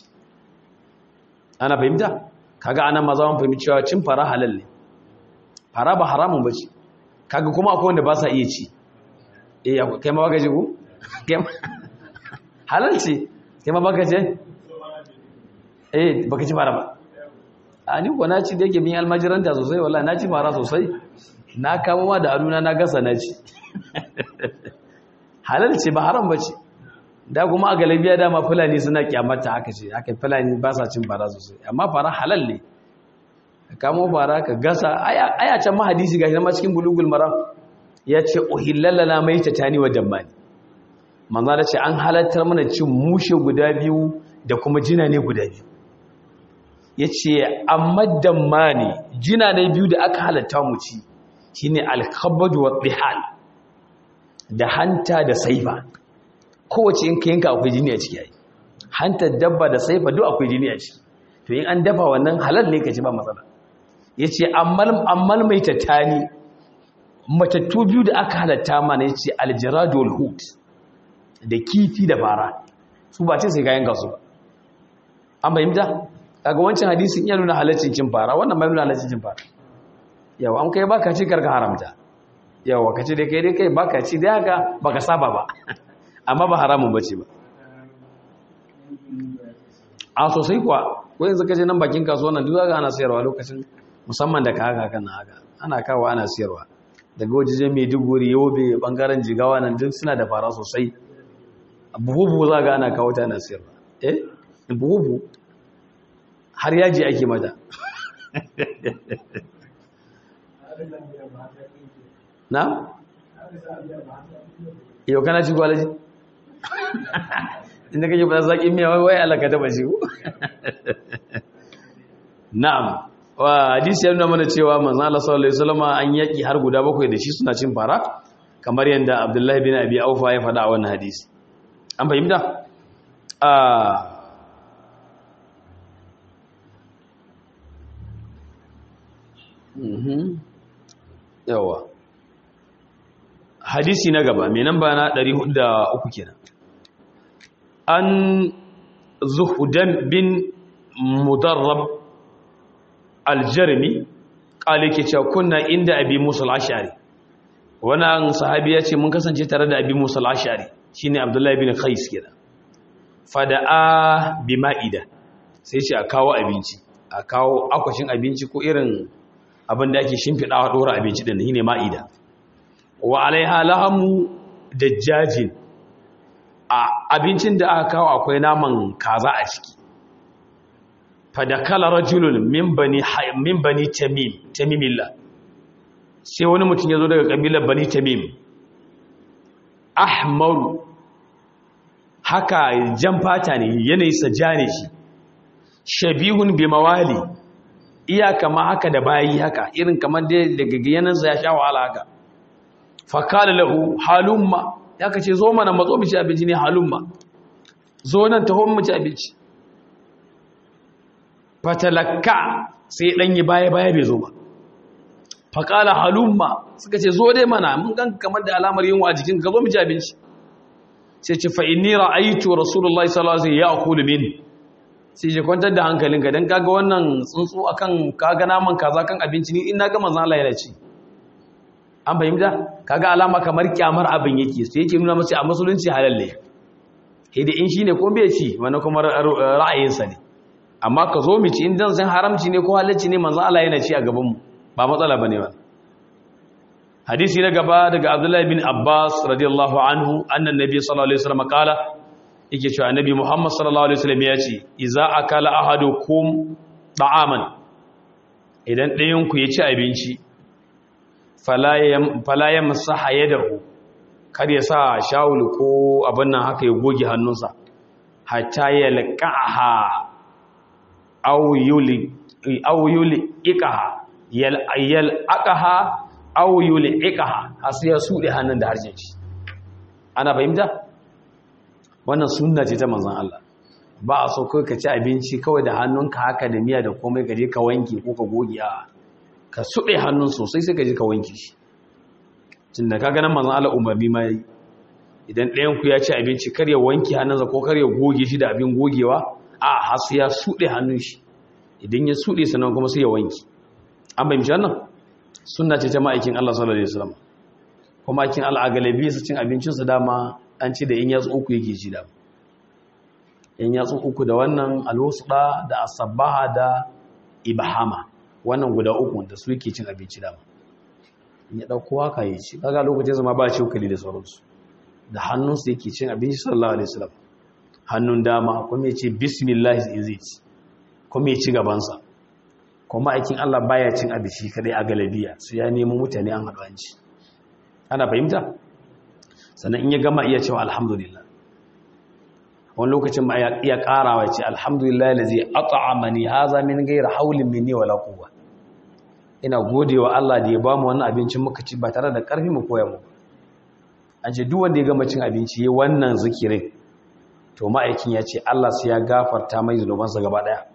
ana fahimta kaga ana maza mun fahimci cewa cin fara halal ne fara ba haramun ba ce kaga kuma akwai wanda ba sa iya ci eh kai ma baka ji ku halal ce kai ma baka ce eh baka ci fara ba a ni ko na ci da yake bin almajiranta sosai wallahi na ci fara sosai na kama ma da aduna na gasa na ci halal ce ba haram ba ce da kuma a galabiya dama fulani suna kyamata haka ce haka fulani ba sa cin fara sosai amma fara halal ne ka kamo fara ka gasa aya can ma hadisi gashi ma cikin bulugul maram ya ce uhillallana mai tatani wa dammani manzo da ce an halattar mana cin mushe guda biyu da kuma jina ne guda biyu ya ce amma damma ne jina na biyu da aka halatta mu ci shi ne alkhabadu wa ɗihal da hanta da saifa kowace in ka yanka akwai jini a ciki yayi hanta dabba da saifa duk akwai jini a ciki to in an dafa wannan halal ne ka ci ba matsala ya ce ammal mai tattani matattu biyu da aka halatta mana ya ce aljiradul hut da kifi da fara su ba ce sai ka yanka su ba an fahimta kaga wancan hadisin iya nuna halaccin cin fara wannan mai nuna halaccin cin fara yawa an kai baka ci karka haramta yawa ka ci dai kai dai kai baka ci dai haka baka saba ba amma ba haramun bace ba a sosai kuwa ko yanzu ka je nan bakin kasuwa nan duk ga ana sayarwa lokacin musamman da ka haka kana haka ana kawo ana sayarwa daga wajejen Maiduguri Yobe bangaren Jigawa nan duk suna da fara sosai buhu za ga ana kawo ta ana sayarwa eh buhu har yaji ake mata na? yau kana ci gwalaji? inda kake ba zaƙi miya wai alaka taba shi ku? na'am wa hadisi ya nuna mana cewa manzan Allah sallallahu Alaihi wasallama an yaƙi har guda bakwai da shi suna cin fara kamar yadda abdullahi bin abi aufa ya faɗa a wannan hadisi an fahimta? yawa hadisi na gaba mai nan ba na 403 kenan an zuhudan bin mudarrab aljarmi ƙali ke cewa kunna inda abi musul ashari wannan sahabi ya ce mun kasance tare da abi musul ashari shine abdullahi bin qais kenan fada'a bi ma'ida sai ce a kawo abinci a kawo akwashin abinci ko irin abin da ake shimfiɗawa ɗora abinci ɗin shine ma'ida wa alaiha lahamu dajjajin a abincin da aka kawo akwai naman kaza a ciki fadakala rajulun min bani min bani tamim tamimillah sai wani mutum ya zo daga kabilar bani tamim ahmaru haka jan fata ne yanayi sa ne shi shabihun bi mawali iya kama haka da bayi haka irin kamar daga yanansa ya sha wahala haka fakala lahu halumma ya kace zo mana matso mu ci abinci ne halumma zo nan taho mu ci abinci fatalakka sai dan yi baya baya bai zo ba fakala halumma suka ce zo dai mana mun gan kamar da alamar yunwa a jikin ka zo mu ci abinci sai ce fa inni ra'aytu rasulullahi sallallahu alaihi wasallam ya'kulu min sai je kwantar da hankalinka dan kaga wannan tsuntsu akan kaga naman kaza kan abinci ni in naga manzon Allah yana ci an fahimta kaga alama kamar kyamar abin yake sai yake nuna masa a musulunci halal ne sai da in shine ko bai ci wani kuma ra'ayinsa ne amma ka zo mu ci in dan san haramci ne ko halacci ne manzon Allah yana ci a gaban mu ba matsala bane ba hadisi na gaba daga Abdullahi bin Abbas radiyallahu anhu annan nabi sallallahu alaihi wasallam kala yake cewa annabi Muhammad sallallahu alaihi wasallam ya ce idza akala ahadukum ta'aman idan ɗayan ku ya ci abinci fala yamsaha yadahu kar ya sa shawul ko abin nan haka ya goge hannunsa hatta ya laqaha aw yuli aw yuli ikaha yal yal aqaha aw yuli ikaha hasu ya sude hannun da harshen shi ana fahimta wannan sunna ce ta manzon Allah ba a so kai ka ci abinci kawai da hannunka haka da miya da komai ka je ka wanke ko ka goge a ka suɗe hannun sosai sai ka je ka wanke shi tun da ka ganin manzon Allah umarni ma yi idan ɗayan ku ya ci abinci kar ya wanke hannunsa ko kar ya goge shi da abin gogewa a hasu ya suɗe hannun shi idan ya suɗe sannan kuma sai ya wanke an bai mishi wannan sunna ce ta ma'aikin Allah sallallahu alaihi wasallam kuma aikin Allah a galabi su cin abincinsu dama an ci da in yatsu uku yake ci dama in yatsu uku da wannan alwusda da asabaha da ibahama wannan guda uku da su yake cin abinci dama in ya dauko haka ya ci kaga lokacin zama ba cokali da sauransu da hannunsa yake cin abinci sallallahu alaihi wasallam hannun dama kuma ya ce bismillah in zai ci kuma ya ci gabansa kuma aikin Allah baya cin abinci kadai a galabiya su ya nemo mutane an haɗu an ci ana fahimta sannan in ya gama iya cewa alhamdulillah wani lokacin ma iya karawa ce alhamdulillah da zai at'amani haza min gaira haulin minni wala quwwa ina godewa Allah da ya ba mu wannan abincin muka ci ba tare da karfi mu koya mu an ce duk wanda ya gama cin abinci yayin wannan zikirin to ma'aikin ya ce Allah sai ya gafarta mai zunubansa gaba daya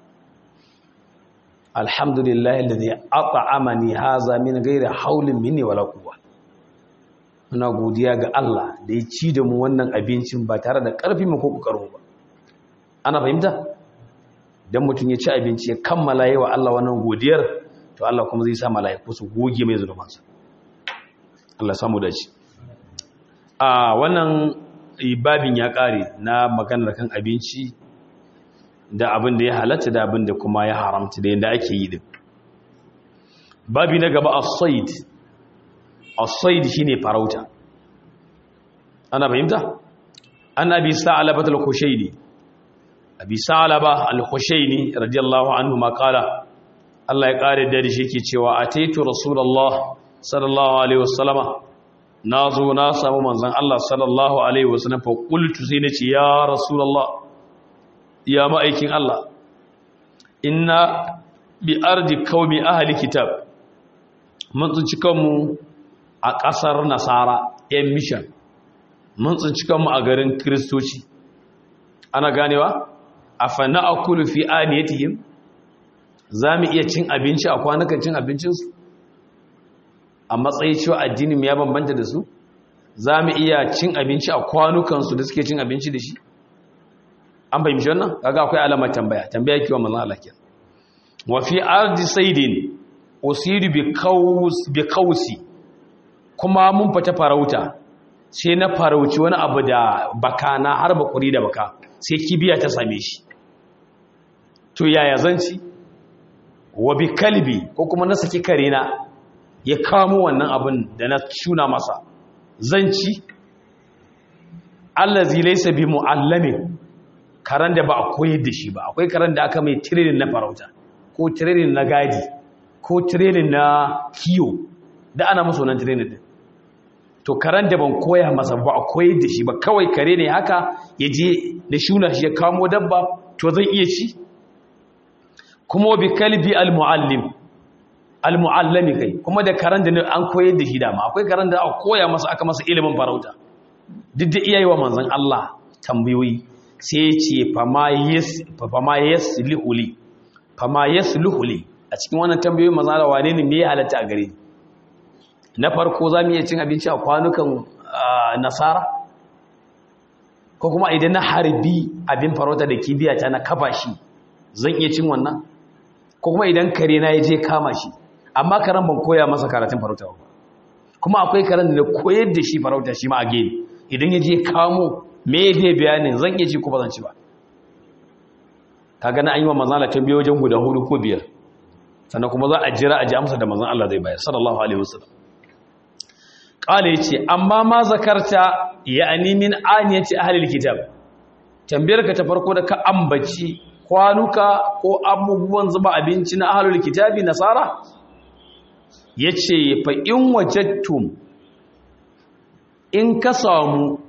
alhamdulillah alladhi at'amani haza min gaira haulin minni wala quwwa muna godiya ga Allah da ya ci da mu wannan abincin ba tare da ƙarfi mu ko ƙoƙarin ba ana fahimta dan mutum ya ci abinci ya kammala yawa Allah wannan godiyar to Allah kuma zai sa mala'iku su goge mai zunubansa Allah samu dace a wannan babin ya ƙare na maganar kan abinci da abin da ya halatta da abin da kuma ya haramta da yadda ake yi din babi na gaba as-sayd as-sayd shine farauta ana fahimta an abi sa'laba al-khushaini abi sa'laba al-khushaini radiyallahu anhu ma qala Allah ya kare da shi yake cewa ataitu rasulullah sallallahu alaihi wasallama nazo na samu manzon Allah sallallahu alaihi wasallam fa qultu sai nace ya rasulullah ya ma'aikin Allah inna bi ardi qaumi ahli kitab mun tsinci kanmu a ƙasar nasara yan mission mun tsinci kanmu a garin kristoci ana ganewa a fanna a kulu fi aniyatihim za mu iya cin abinci a kwanukan cin abincinsu a matsayi cewa addinin ya bambanta da su za mu iya cin abinci a kwanukansu da suke cin abinci da shi an fahimci wannan kaga akwai alamar tambaya tambaya kiwa manzon Allah kenan wa fi ardi saydin usiru bi qaus bi qausi kuma mun fita farauta sai na farauci wani abu da baka na har bakuri da baka sai kibiya ta same shi to yaya zanci wa bi kalbi ko kuma na saki kare na ya kamo wannan abin da na shuna masa zanci allazi laysa bi muallamin karan da ba a koyar da shi ba akwai karan da aka mai training na farauta ko training na gadi ko training na kiyo da ana masa wannan training din to karan da ban koya masa ba a koyar da shi ba kawai kare ne haka ya je da shuna shi ya kamo dabba to zan iya ci kuma bi kalbi al-muallim al-muallami kai kuma da karan da an koyar da shi dama akwai karan da aka koya masa aka masa ilimin farauta duk da iyayewa manzon Allah tambayoyi sai ya ce fama yasluhuli fama yasluhuli a cikin wannan tambayoyin manzon Allah wane ne me ya halatta a gare ni na farko za mu iya cin abinci a kwanukan nasara ko kuma idan na harbi abin farauta da kibiya ta na kafa shi zan iya cin wannan ko kuma idan kare na ya je kama shi amma karen ban koya masa karatun farauta ba kuma akwai karen da koyar da shi farauta shi ma a gani idan ya je kamo me ya zai bayanin zan iya ci ko ba zan ci ba ka gana an yi wa manzan Allah tambaye wajen guda hudu ko biyar sannan kuma za a jira a ji amsa da manzan Allah zai bayar sallallahu alaihi wasallam kala yace amma ma zakarta ya'ani min aniyati ahli alkitab tambayar ka ta farko da ka ambaci kwanuka ko abubuwan zuba abinci na ahlul kitabi nasara yace fa in wajadtum in ka samu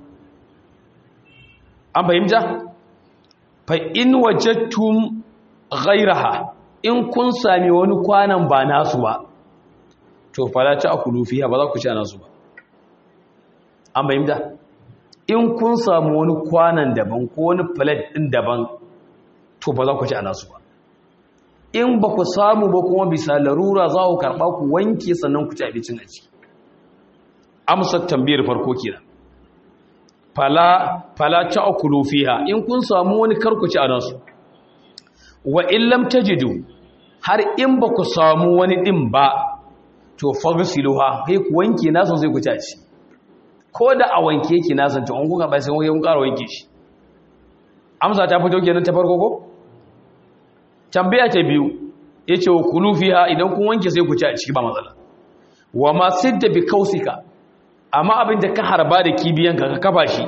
an fahimta fa in wajadtum ghayraha in kun sami wani kwanan ba nasu ba to fala ta akulu fiha ba za ku ci nasu ba an fahimta in kun samu wani kwanan daban ko wani plate din daban to ba za ku ci nasu ba in ba ku samu ba kuma bisa larura za ku karɓa ku wanke sannan ku ci abincin a ciki amsar tambayar farko kenan fala fala ta'kulu fiha in kun samu wani karkuci a nasu wa in lam tajidu har in ba ku samu wani din ba to fagsiluha kai ku wanke nasu sai ku ci a ciki ko da a wanke yake nasu to an kuka bai sai kun ƙara wanke shi amsa ta fito kenan ta farko ko tambaya ta biyu yace wa kulu fiha idan kun wanke sai ku ci a ciki ba matsala wa ma sidda bi kausika amma abin da ka harba da kibiyanka ka kafa shi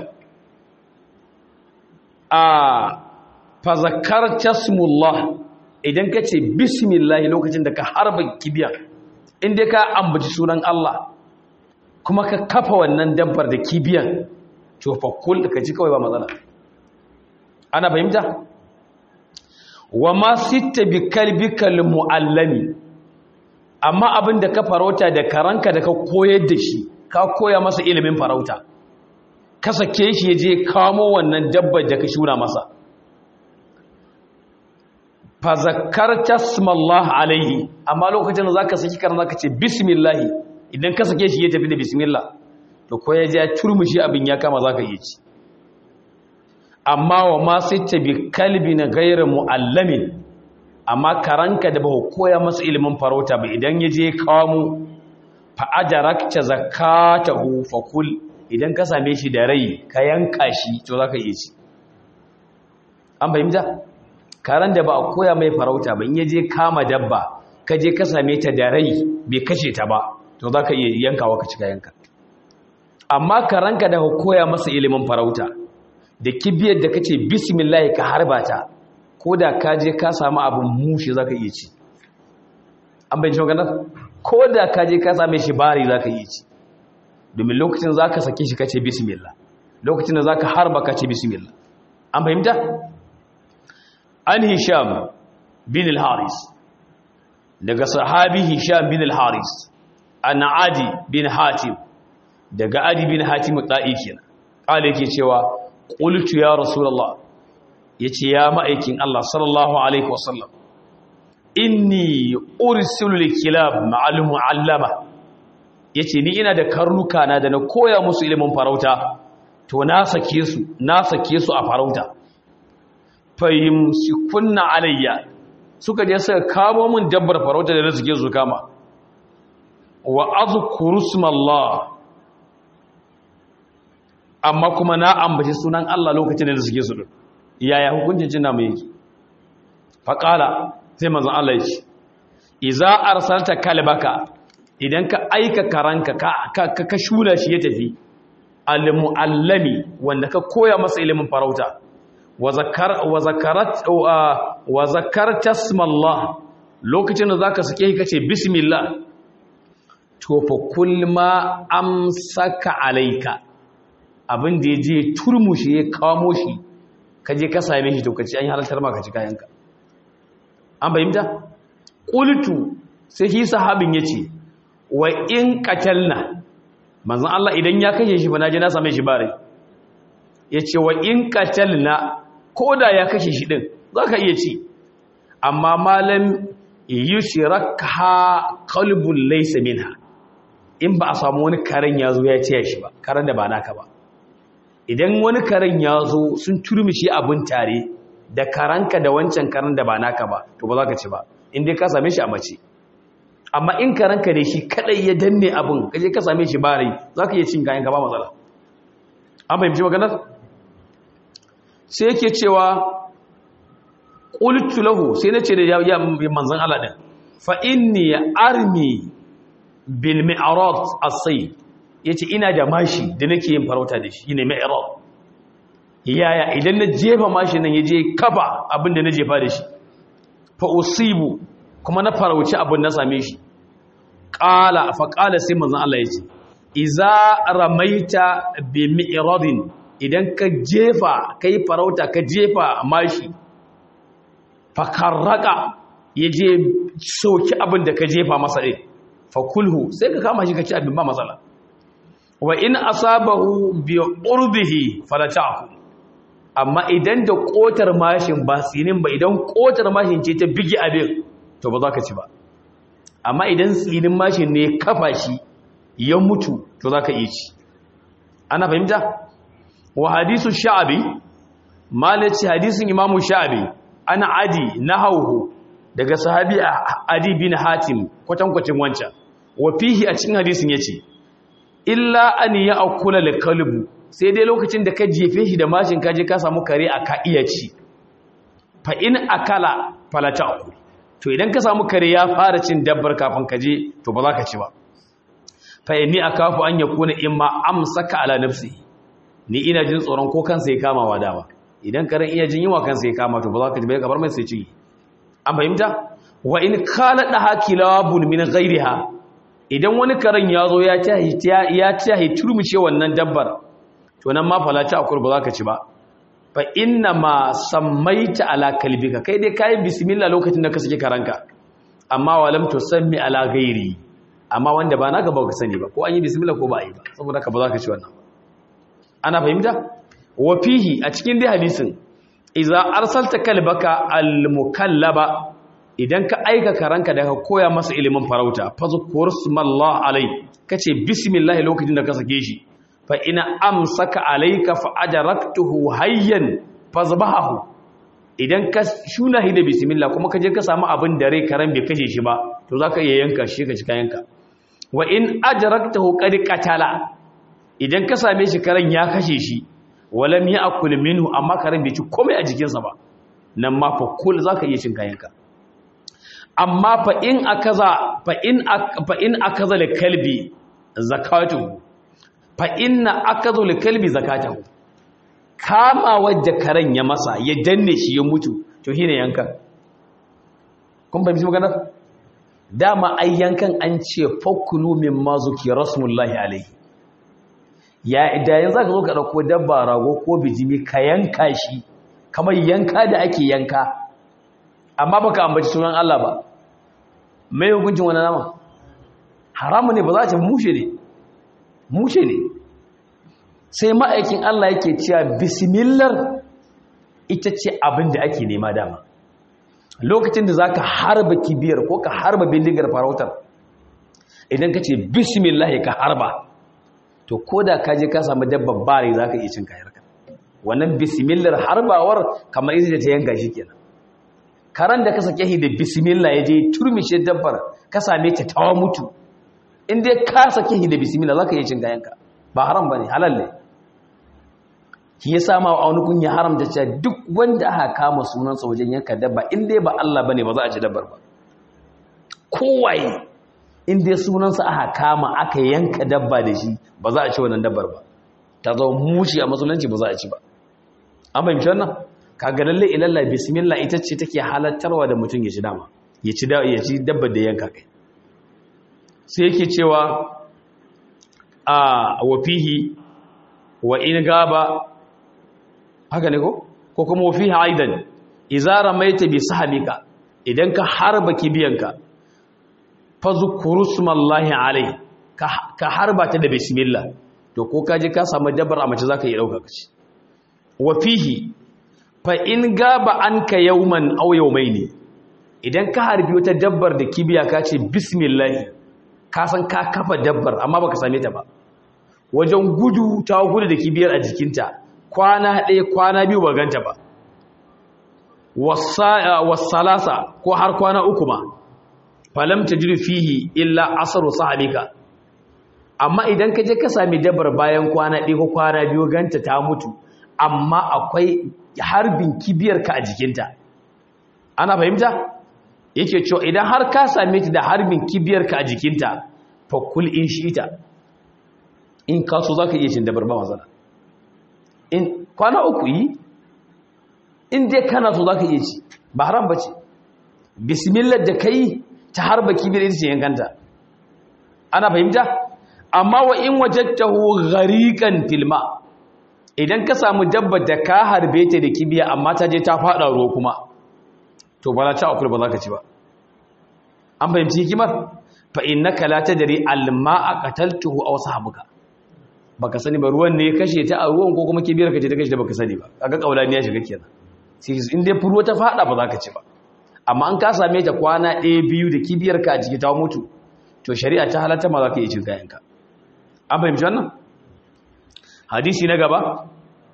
a fazakar tasmullah idan ka ce bismillah lokacin da ka harba kibiyan inda ka ambaci sunan Allah kuma ka kafa wannan dabbar da kibiyan cofakul ka ji kawai ba matsala ana fahimta wa ma sitta bi kalbikal muallami amma abin da ka farauta da karanka da ka koyar da shi ka koya masa ilimin farauta ka sake shi ya je kamo wannan dabbar da ka shuna masa fa zakarta smallah alaihi amma lokacin da zaka saki karan zaka ce bismillah idan ka sake shi ya tafi da bismillah to ko ya ja turmushi abin ya kama zaka yi ci amma wa ma sitta bi kalbi na ghayr muallamin amma karanka da ba koya masa ilimin farauta ba idan ya je kamo fa'adarakta zakatahu fakul idan ka same shi da rai ka yanka shi to za ka iya ci an fahimta karen da ba a koya mai farauta ba in yaje kama dabba ka je ka same ta da rai bai kashe ta ba to za ka iya yankawa ka cika yanka amma karanka da ka koya masa ilimin farauta da kibiyar da ka ce bismillah ka harba ta ko da ka je ka samu abin mushi za ka iya ci an bayan shi maganar ko da ka je ka same shi bari za ka yi ci domin lokacin za ka sake shi ka ce bismillah lokacin da za ka harba ka ce bismillah an fahimta? an hisham bin al-haris daga sahabi hisham bin al-haris an adi bin hatim daga adi bin hatim ɗa'i kenan ƙala yake cewa ƙultu ya rasulallah ya ce ya ma'aikin Allah sallallahu alaihi wasallam inni ursilu likilab ma'al mu'allama yace ni ina da karnuka na da na koya musu ilimin farauta to na sake su na sake su a farauta fayimsikunna alayya suka je suka kamo min dabbar farauta da suke su kama wa azkuru smallah amma kuma na ambaci sunan Allah lokacin da suke su yaya hukuncin cin namu yake faqala sai manzon Allah ya ce iza arsalta kalbaka idan ka aika karanka ka ka shula shi ya tafi al-muallami wanda ka koya masa ilimin farauta wa zakarta smallah lokacin da zaka sake shi kace bismillah to fa kulma amsaka alayka abin da yaje turmushi ya kamo shi kaje ka same shi to kace an halartar maka ci kayanka an bayyana qultu sai shi sahabin yace wa in qatalna manzon Allah idan ya kashe shi fa naje na same shi bare yace wa in qatalna ko da ya kashe shi ɗin za ka iya ci amma malam yi shirakha kalbun laisa minha in ba a samu wani karen ya zo ya ce shi ba karen da ba naka ba idan wani karen ya zo sun turmishi abin tare da karanka da wancan karen da ba naka ba to ba za ka ci ba in dai ka same shi a mace amma in karanka ne shi kadai ya danne abin kaje ka same shi ba rai za ka iya cin kayan ka ba matsala an fahimci maganar sai yake cewa qultu lahu sai nace da ya manzon Allah din fa inni armi bil mi'rad as-sayy yace ina da mashi da nake yin farauta da shi ne mi'rad yaya idan na jefa mashi nan yaje kafa abin da na jefa da shi fa usibu kuma na farauci abin na same shi qala fa qala sai manzon Allah yace iza ramaita bi mi'radin idan ka jefa kai farauta ka jefa mashi fakarraka ya je soki abin da ka jefa masa ɗin fakulhu sai ka kama shi ka ci abin ba matsala wa in asabahu bi urbihi falatahu amma idan da kotar mashin ba tsinin ba idan kotar mashin ce ta bigi abin to ba za ka ci ba amma idan tsinin mashin ne kafa shi ya mutu to za ka iya ci ana fahimta wa hadisu sha'abi malaci hadisin imamu sha'abi ana adi na hauhu daga sahabi adi bin hatim kwatankwacin wancan wa fihi a cikin hadisin ya ce illa an ya akula da kalbu sai dai lokacin da ka jefe shi da mashin kaje ka samu kare a ka iya ci fa in akala falata aku to idan ka samu kare ya fara cin dabbar kafin ka je to ba za ka ci ba fa inni akafu an yakuna imma amsaka ala nafsi ni ina jin tsoron ko kansa ya kama wa dama idan karen iya jin yiwa kansa ya kama to ba za ka ji bai kabar mai sai ci an fahimta wa in kala da hakilabun min ghairiha idan wani karen ya zo ya ci ya ci turmice wannan dabbar to nan ma falata akur ba za ka ci ba fa inna ma sammaita ala kalbika kai dai kai bismillah lokacin da ka saki karanka amma walam tusammi ala ghairi amma wanda ba naka ba ka sani ba ko an yi bismillah ko ba a yi ba saboda ka ba za ka ci wannan ana fahimta wa fihi a cikin dai hadisin idza arsalta kalbaka almukallaba idan ka aika karanka da ka koya masa ilimin farauta fazkur smallah alai kace bismillah lokacin da ka sake shi fa ina amsaka alayka fa ajraktuhu hayyan fazbahu idan ka shuna hi da bismillah kuma ka je ka samu abin da rai karan bai kashe shi ba to zaka iya yanka shi ka ci kayanka wa in ajraktahu qad qatala idan ka same shi karen ya kashe shi walam ya akul minhu amma karen bai ci komai a jikinsa ba nan ma fa kul zaka iya cin kayanka amma fa in akaza fa in fa in akaza li kalbi zakatuhu fa inna akazu li kalbi zakatuhu kama wadda karen ya masa ya danne shi ya mutu to shine yankan kun fahimci magana dama ai yankan an ce fakulu mimma zuki rasulullahi alaihi ya da yanzu ka zo ka dauko dabba rago ko bijimi ka yanka shi kamar yanka da ake yanka amma baka ambaci sunan Allah ba mai hukuncin wannan nama haramu ne ba za ta mushe ne mushe ne sai ma'aikin Allah yake cewa bismillah ita ce abin da ake nema dama lokacin da zaka harba kibiyar ko ka harba bindigar farautar idan ka ce bismillah ka harba to ko da ka je ka samu dabbar bare za ka iya cin kayar ka wannan bismillah harbawar kamar ita ta yanka shi kenan karan da ka sake shi da bismillah ya je turmishe dabbar ka same ta tawa mutu in dai ka sake shi da bismillah zaka iya cin gayanka ba haram bane halal ne shi ya sama wa aunukun ya haramta cewa duk wanda aka kama sunansa wajen yanka dabba in dai ba Allah bane ba za a ci dabbar ba kowaye in dai sunansa aka kama aka yanka dabba da shi ba za a ci wannan dabbar ba ta zama mushi a musulunci ba za a ci ba an fahimci wannan kaga lalle ilalla bismillah ita ce take halattarwa da mutum ya ci dama ya ci ya ci dabbar da yanka kai sai yake cewa a wafihi wa in gaba haka ne ko ko kuma wafihi aidan idza ramaita bi sahabika idan ka harba kibiyanka fazkuru smallahi alai ka harba ta da bismillah to ko kaje ka samu dabbar a mace zaka yi dauka kaci wafihi fa in gaba anka yawman aw yawmaini idan ka harbi wata dabbar da kibiya ka ce bismillah ka san ka kafa dabbar amma baka same ta ba wajen gudu ta gudu da kibiyar a jikinta kwana ɗaya kwana biyu ba ganta ba wasalasa ko har kwana uku ma falam tajidu fihi illa asaru sahabika amma idan ka je ka sami dabbar bayan kwana ɗaya ko kwana biyu ganta ta mutu amma akwai harbin kibiyar ka a jikinta ana fahimta yake cewa idan har ka same ta da harbin kibiyar ka a jikinta fa kul in shi'ita in ka so zaka iya cin dabar ba matsala in kwana uku yi in dai kana so zaka iya ci ba haram bace bismillah da kai ta harba kibiyar ita ce yankanta ana fahimta amma wa in wajadtahu ghariqan filma idan ka samu dabba da ka harbe ta da kibiya amma ta je ta fada ruwa kuma to ba za ta akul ba za ka ci ba an fahimci hikimar fa innaka la tadri alma'a qataltuhu aw sahabuka baka sani ba ruwan ne ya kashe ta a ruwan ko kuma kibiyar ka ce ta kashe ta baka sani ba kaga kaulani ya shiga kenan sai in dai ruwa ta fada ba za ka ci ba amma an ka same ta kwana ɗaya biyu da kibiyar ka a jiki ta mutu to shari'a ta halatta ma za ka iya cin kayanka an fahimci wannan hadisi na gaba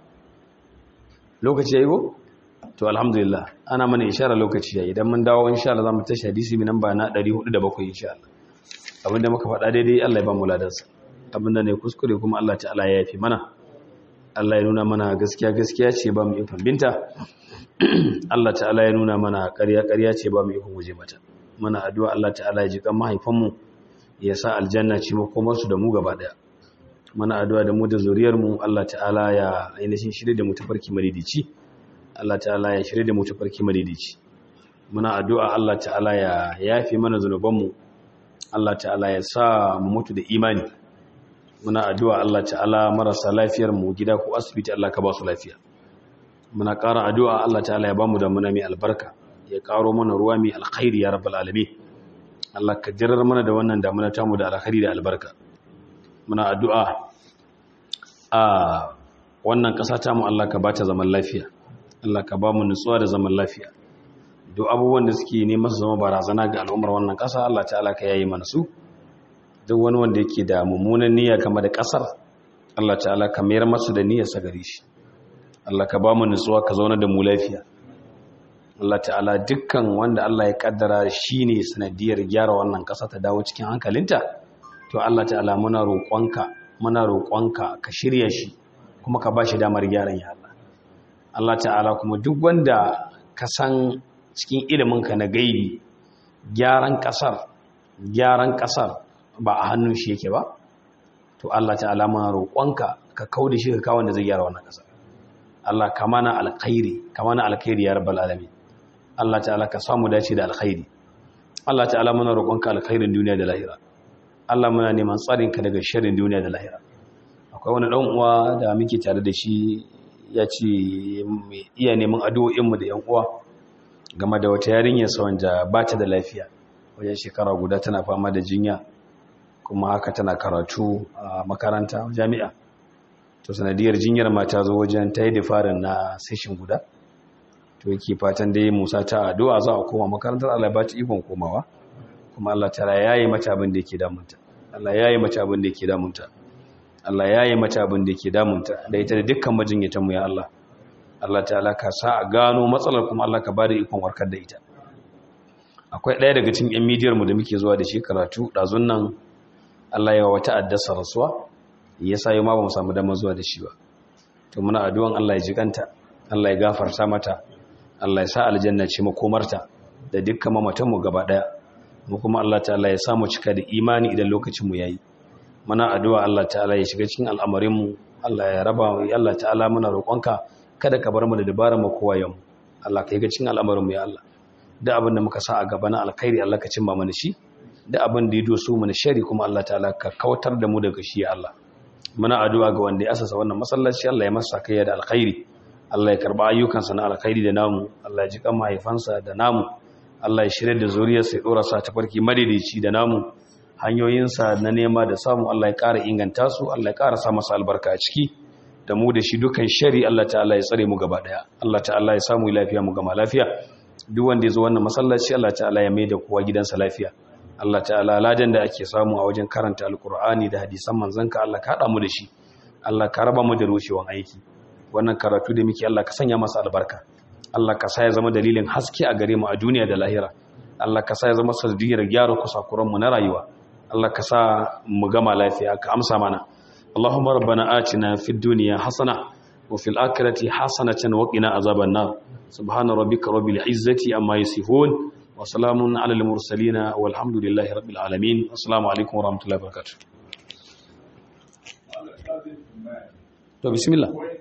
lokaci ya yi go? to alhamdulillah ana mana ishara lokaci ya idan mun dawo insha Allah za mu tashi hadisi mai namba na 407 insha Allah abinda muka faɗa daidai Allah ya ba mu ladansa abinda ne kuskure kuma Allah ta'ala ya yafi mana Allah ya nuna mana gaskiya gaskiya ce ba mu ikon binta Allah ta'ala ya nuna mana ƙarya ƙarya ce ba mu ikon guje mata muna addu'a Allah ta'ala ya ji kan mahaifanmu ya sa aljanna ce makomarsu da mu gaba daya mana addu'a da mu da zuriyarmu Allah ta'ala ya ainihin shirye da mu tafarki madidici Allah ta'ala ya shirye da mu tafarki madidici muna addu'a Allah ta'ala ya yafi mana zunubanmu Allah ta'ala ya sa mu mutu da imani muna addu'a Allah ta'ala marasa lafiyar mu gida ko asibiti Allah ka ba su lafiya muna ƙara addu'a Allah ta'ala ya ba mu da muna mai albarka ya ƙaro mana ruwa mai alkhairi ya rabbal alamin Allah ka jirar mana da wannan damuna tamu da alkhairi da albarka muna addu'a a wannan ƙasa ta mu Allah ka ba ta zaman lafiya Allah ka ba mu nutsuwa da zaman lafiya duk abubuwan da suke neman su zama barazana ga al'ummar wannan ƙasa Allah ta'ala ka yayi mana su duk wani wanda yake da mummunan niyya game da ƙasar Allah ta'ala ka mayar masu da niyyar sa gare shi Allah ka ba mu nutsuwa ka zauna da mu lafiya Allah ta'ala dukkan wanda Allah ya kaddara shine sanadiyar gyara wannan ƙasa ta dawo cikin hankalinta to Allah ta'ala muna roƙonka muna roƙonka ka shirya shi kuma ka bashi damar gyaran ya Allah Allah ta'ala kuma duk wanda ka san cikin iliminka na gaibi gyaran ƙasar gyaran ƙasar ba a hannun shi yake ba to Allah ta'ala muna roƙonka ka kauda shi ka kawo wanda zai gyara wannan ƙasar Allah ka mana alkhairi ka mana alkhairi ya rabbal alamin Allah ta'ala ka samu dace da alkhairi Allah ta'ala muna roƙonka alkhairin duniya da lahira Allah muna neman tsarinka daga shirin duniya da lahira akwai wani ɗan uwa da muke tare da shi ya ce iya neman addu'o'inmu da ‘yan uwa game da wata yarinyar sa wanda ba ta da lafiya wajen shekara guda tana fama da jinya kuma haka tana karatu a makaranta jami'a to sanadiyar jinyar mata zo wajen ta yi difarin na session guda to yake fatan dai musa ta addu'a za a koma makarantar Allah ba ta ikon komawa kuma Allah ta yayi mata abin da yake damunta Allah yayi mata abin da yake damunta Allah yayi mata abin da yake damunta da ita da dukkan majinyatan mu ya Allah Allah ta'ala ka sa a gano matsalar kuma Allah ka bada ikon warkar da ita akwai ɗaya daga cikin yan midiyar mu da muke zuwa da shi karatu ɗazun nan Allah ya wata addasa rasuwa yasa yau ma ba mu samu damar zuwa da shi ba to muna addu'an Allah ya jikanta Allah ya gafarta mata Allah ya sa aljanna ce makomarta da dukkan mamatan mu gaba daya mu kuma Allah ta'ala ya sa mu cika da imani idan lokacin mu yayi muna addu'a Allah ta'ala ya shiga cikin al'amarin mu Allah ya raba mu Allah ta'ala muna roƙonka kada ka bar mu da dabaran mu kowa yau Allah ka yi ga cikin al'amarin mu ya Allah da abin da muka sa a gaba na alkhairi Allah ka cimma mana shi da abin da ya doso mana shari kuma Allah ta'ala ka kautar da mu daga shi ya Allah muna addu'a ga wanda ya asasa wannan masallaci Allah ya masa kayya da alkhairi Allah ya karba ayyukansa na alkhairi da namu Allah ya ji kan mahaifansa da namu Allah ya shirya da zuriyarsa ya dora sa ta farki madaidaici da namu hanyoyinsa na nema da samu Allah ya ƙara inganta su Allah ya ƙara sa masa albarka a ciki da mu da shi dukan shari Allah ta'ala ya tsare mu gaba daya Allah ta'ala ya samu lafiya mu gama lafiya duk wanda ya zo wannan masallaci Allah ta'ala ya maida kowa gidansa lafiya Allah ta'ala ladan da ake samu a wajen karanta alkur'ani da hadisan manzanka Allah ka haɗa mu da shi Allah ka raba mu da rushewan aiki wannan karatu da muke Allah ka sanya masa albarka Allah ka sa ya zama dalilin haske a gare mu a duniya da lahira Allah ka sa ya zama sanadiyar gyara kusakuran mu na rayuwa Allah ka sa mu gama lafiya ka amsa mana Allahumma rabbana atina fid dunya hasana wa fil akhirati hasanatan wa qina azaban nar subhana rabbika rabbil izzati amma yasifun وسلام على المرسلين والحمد لله رب العالمين السلام عليكم ورحمة الله وبركاته. بسم الله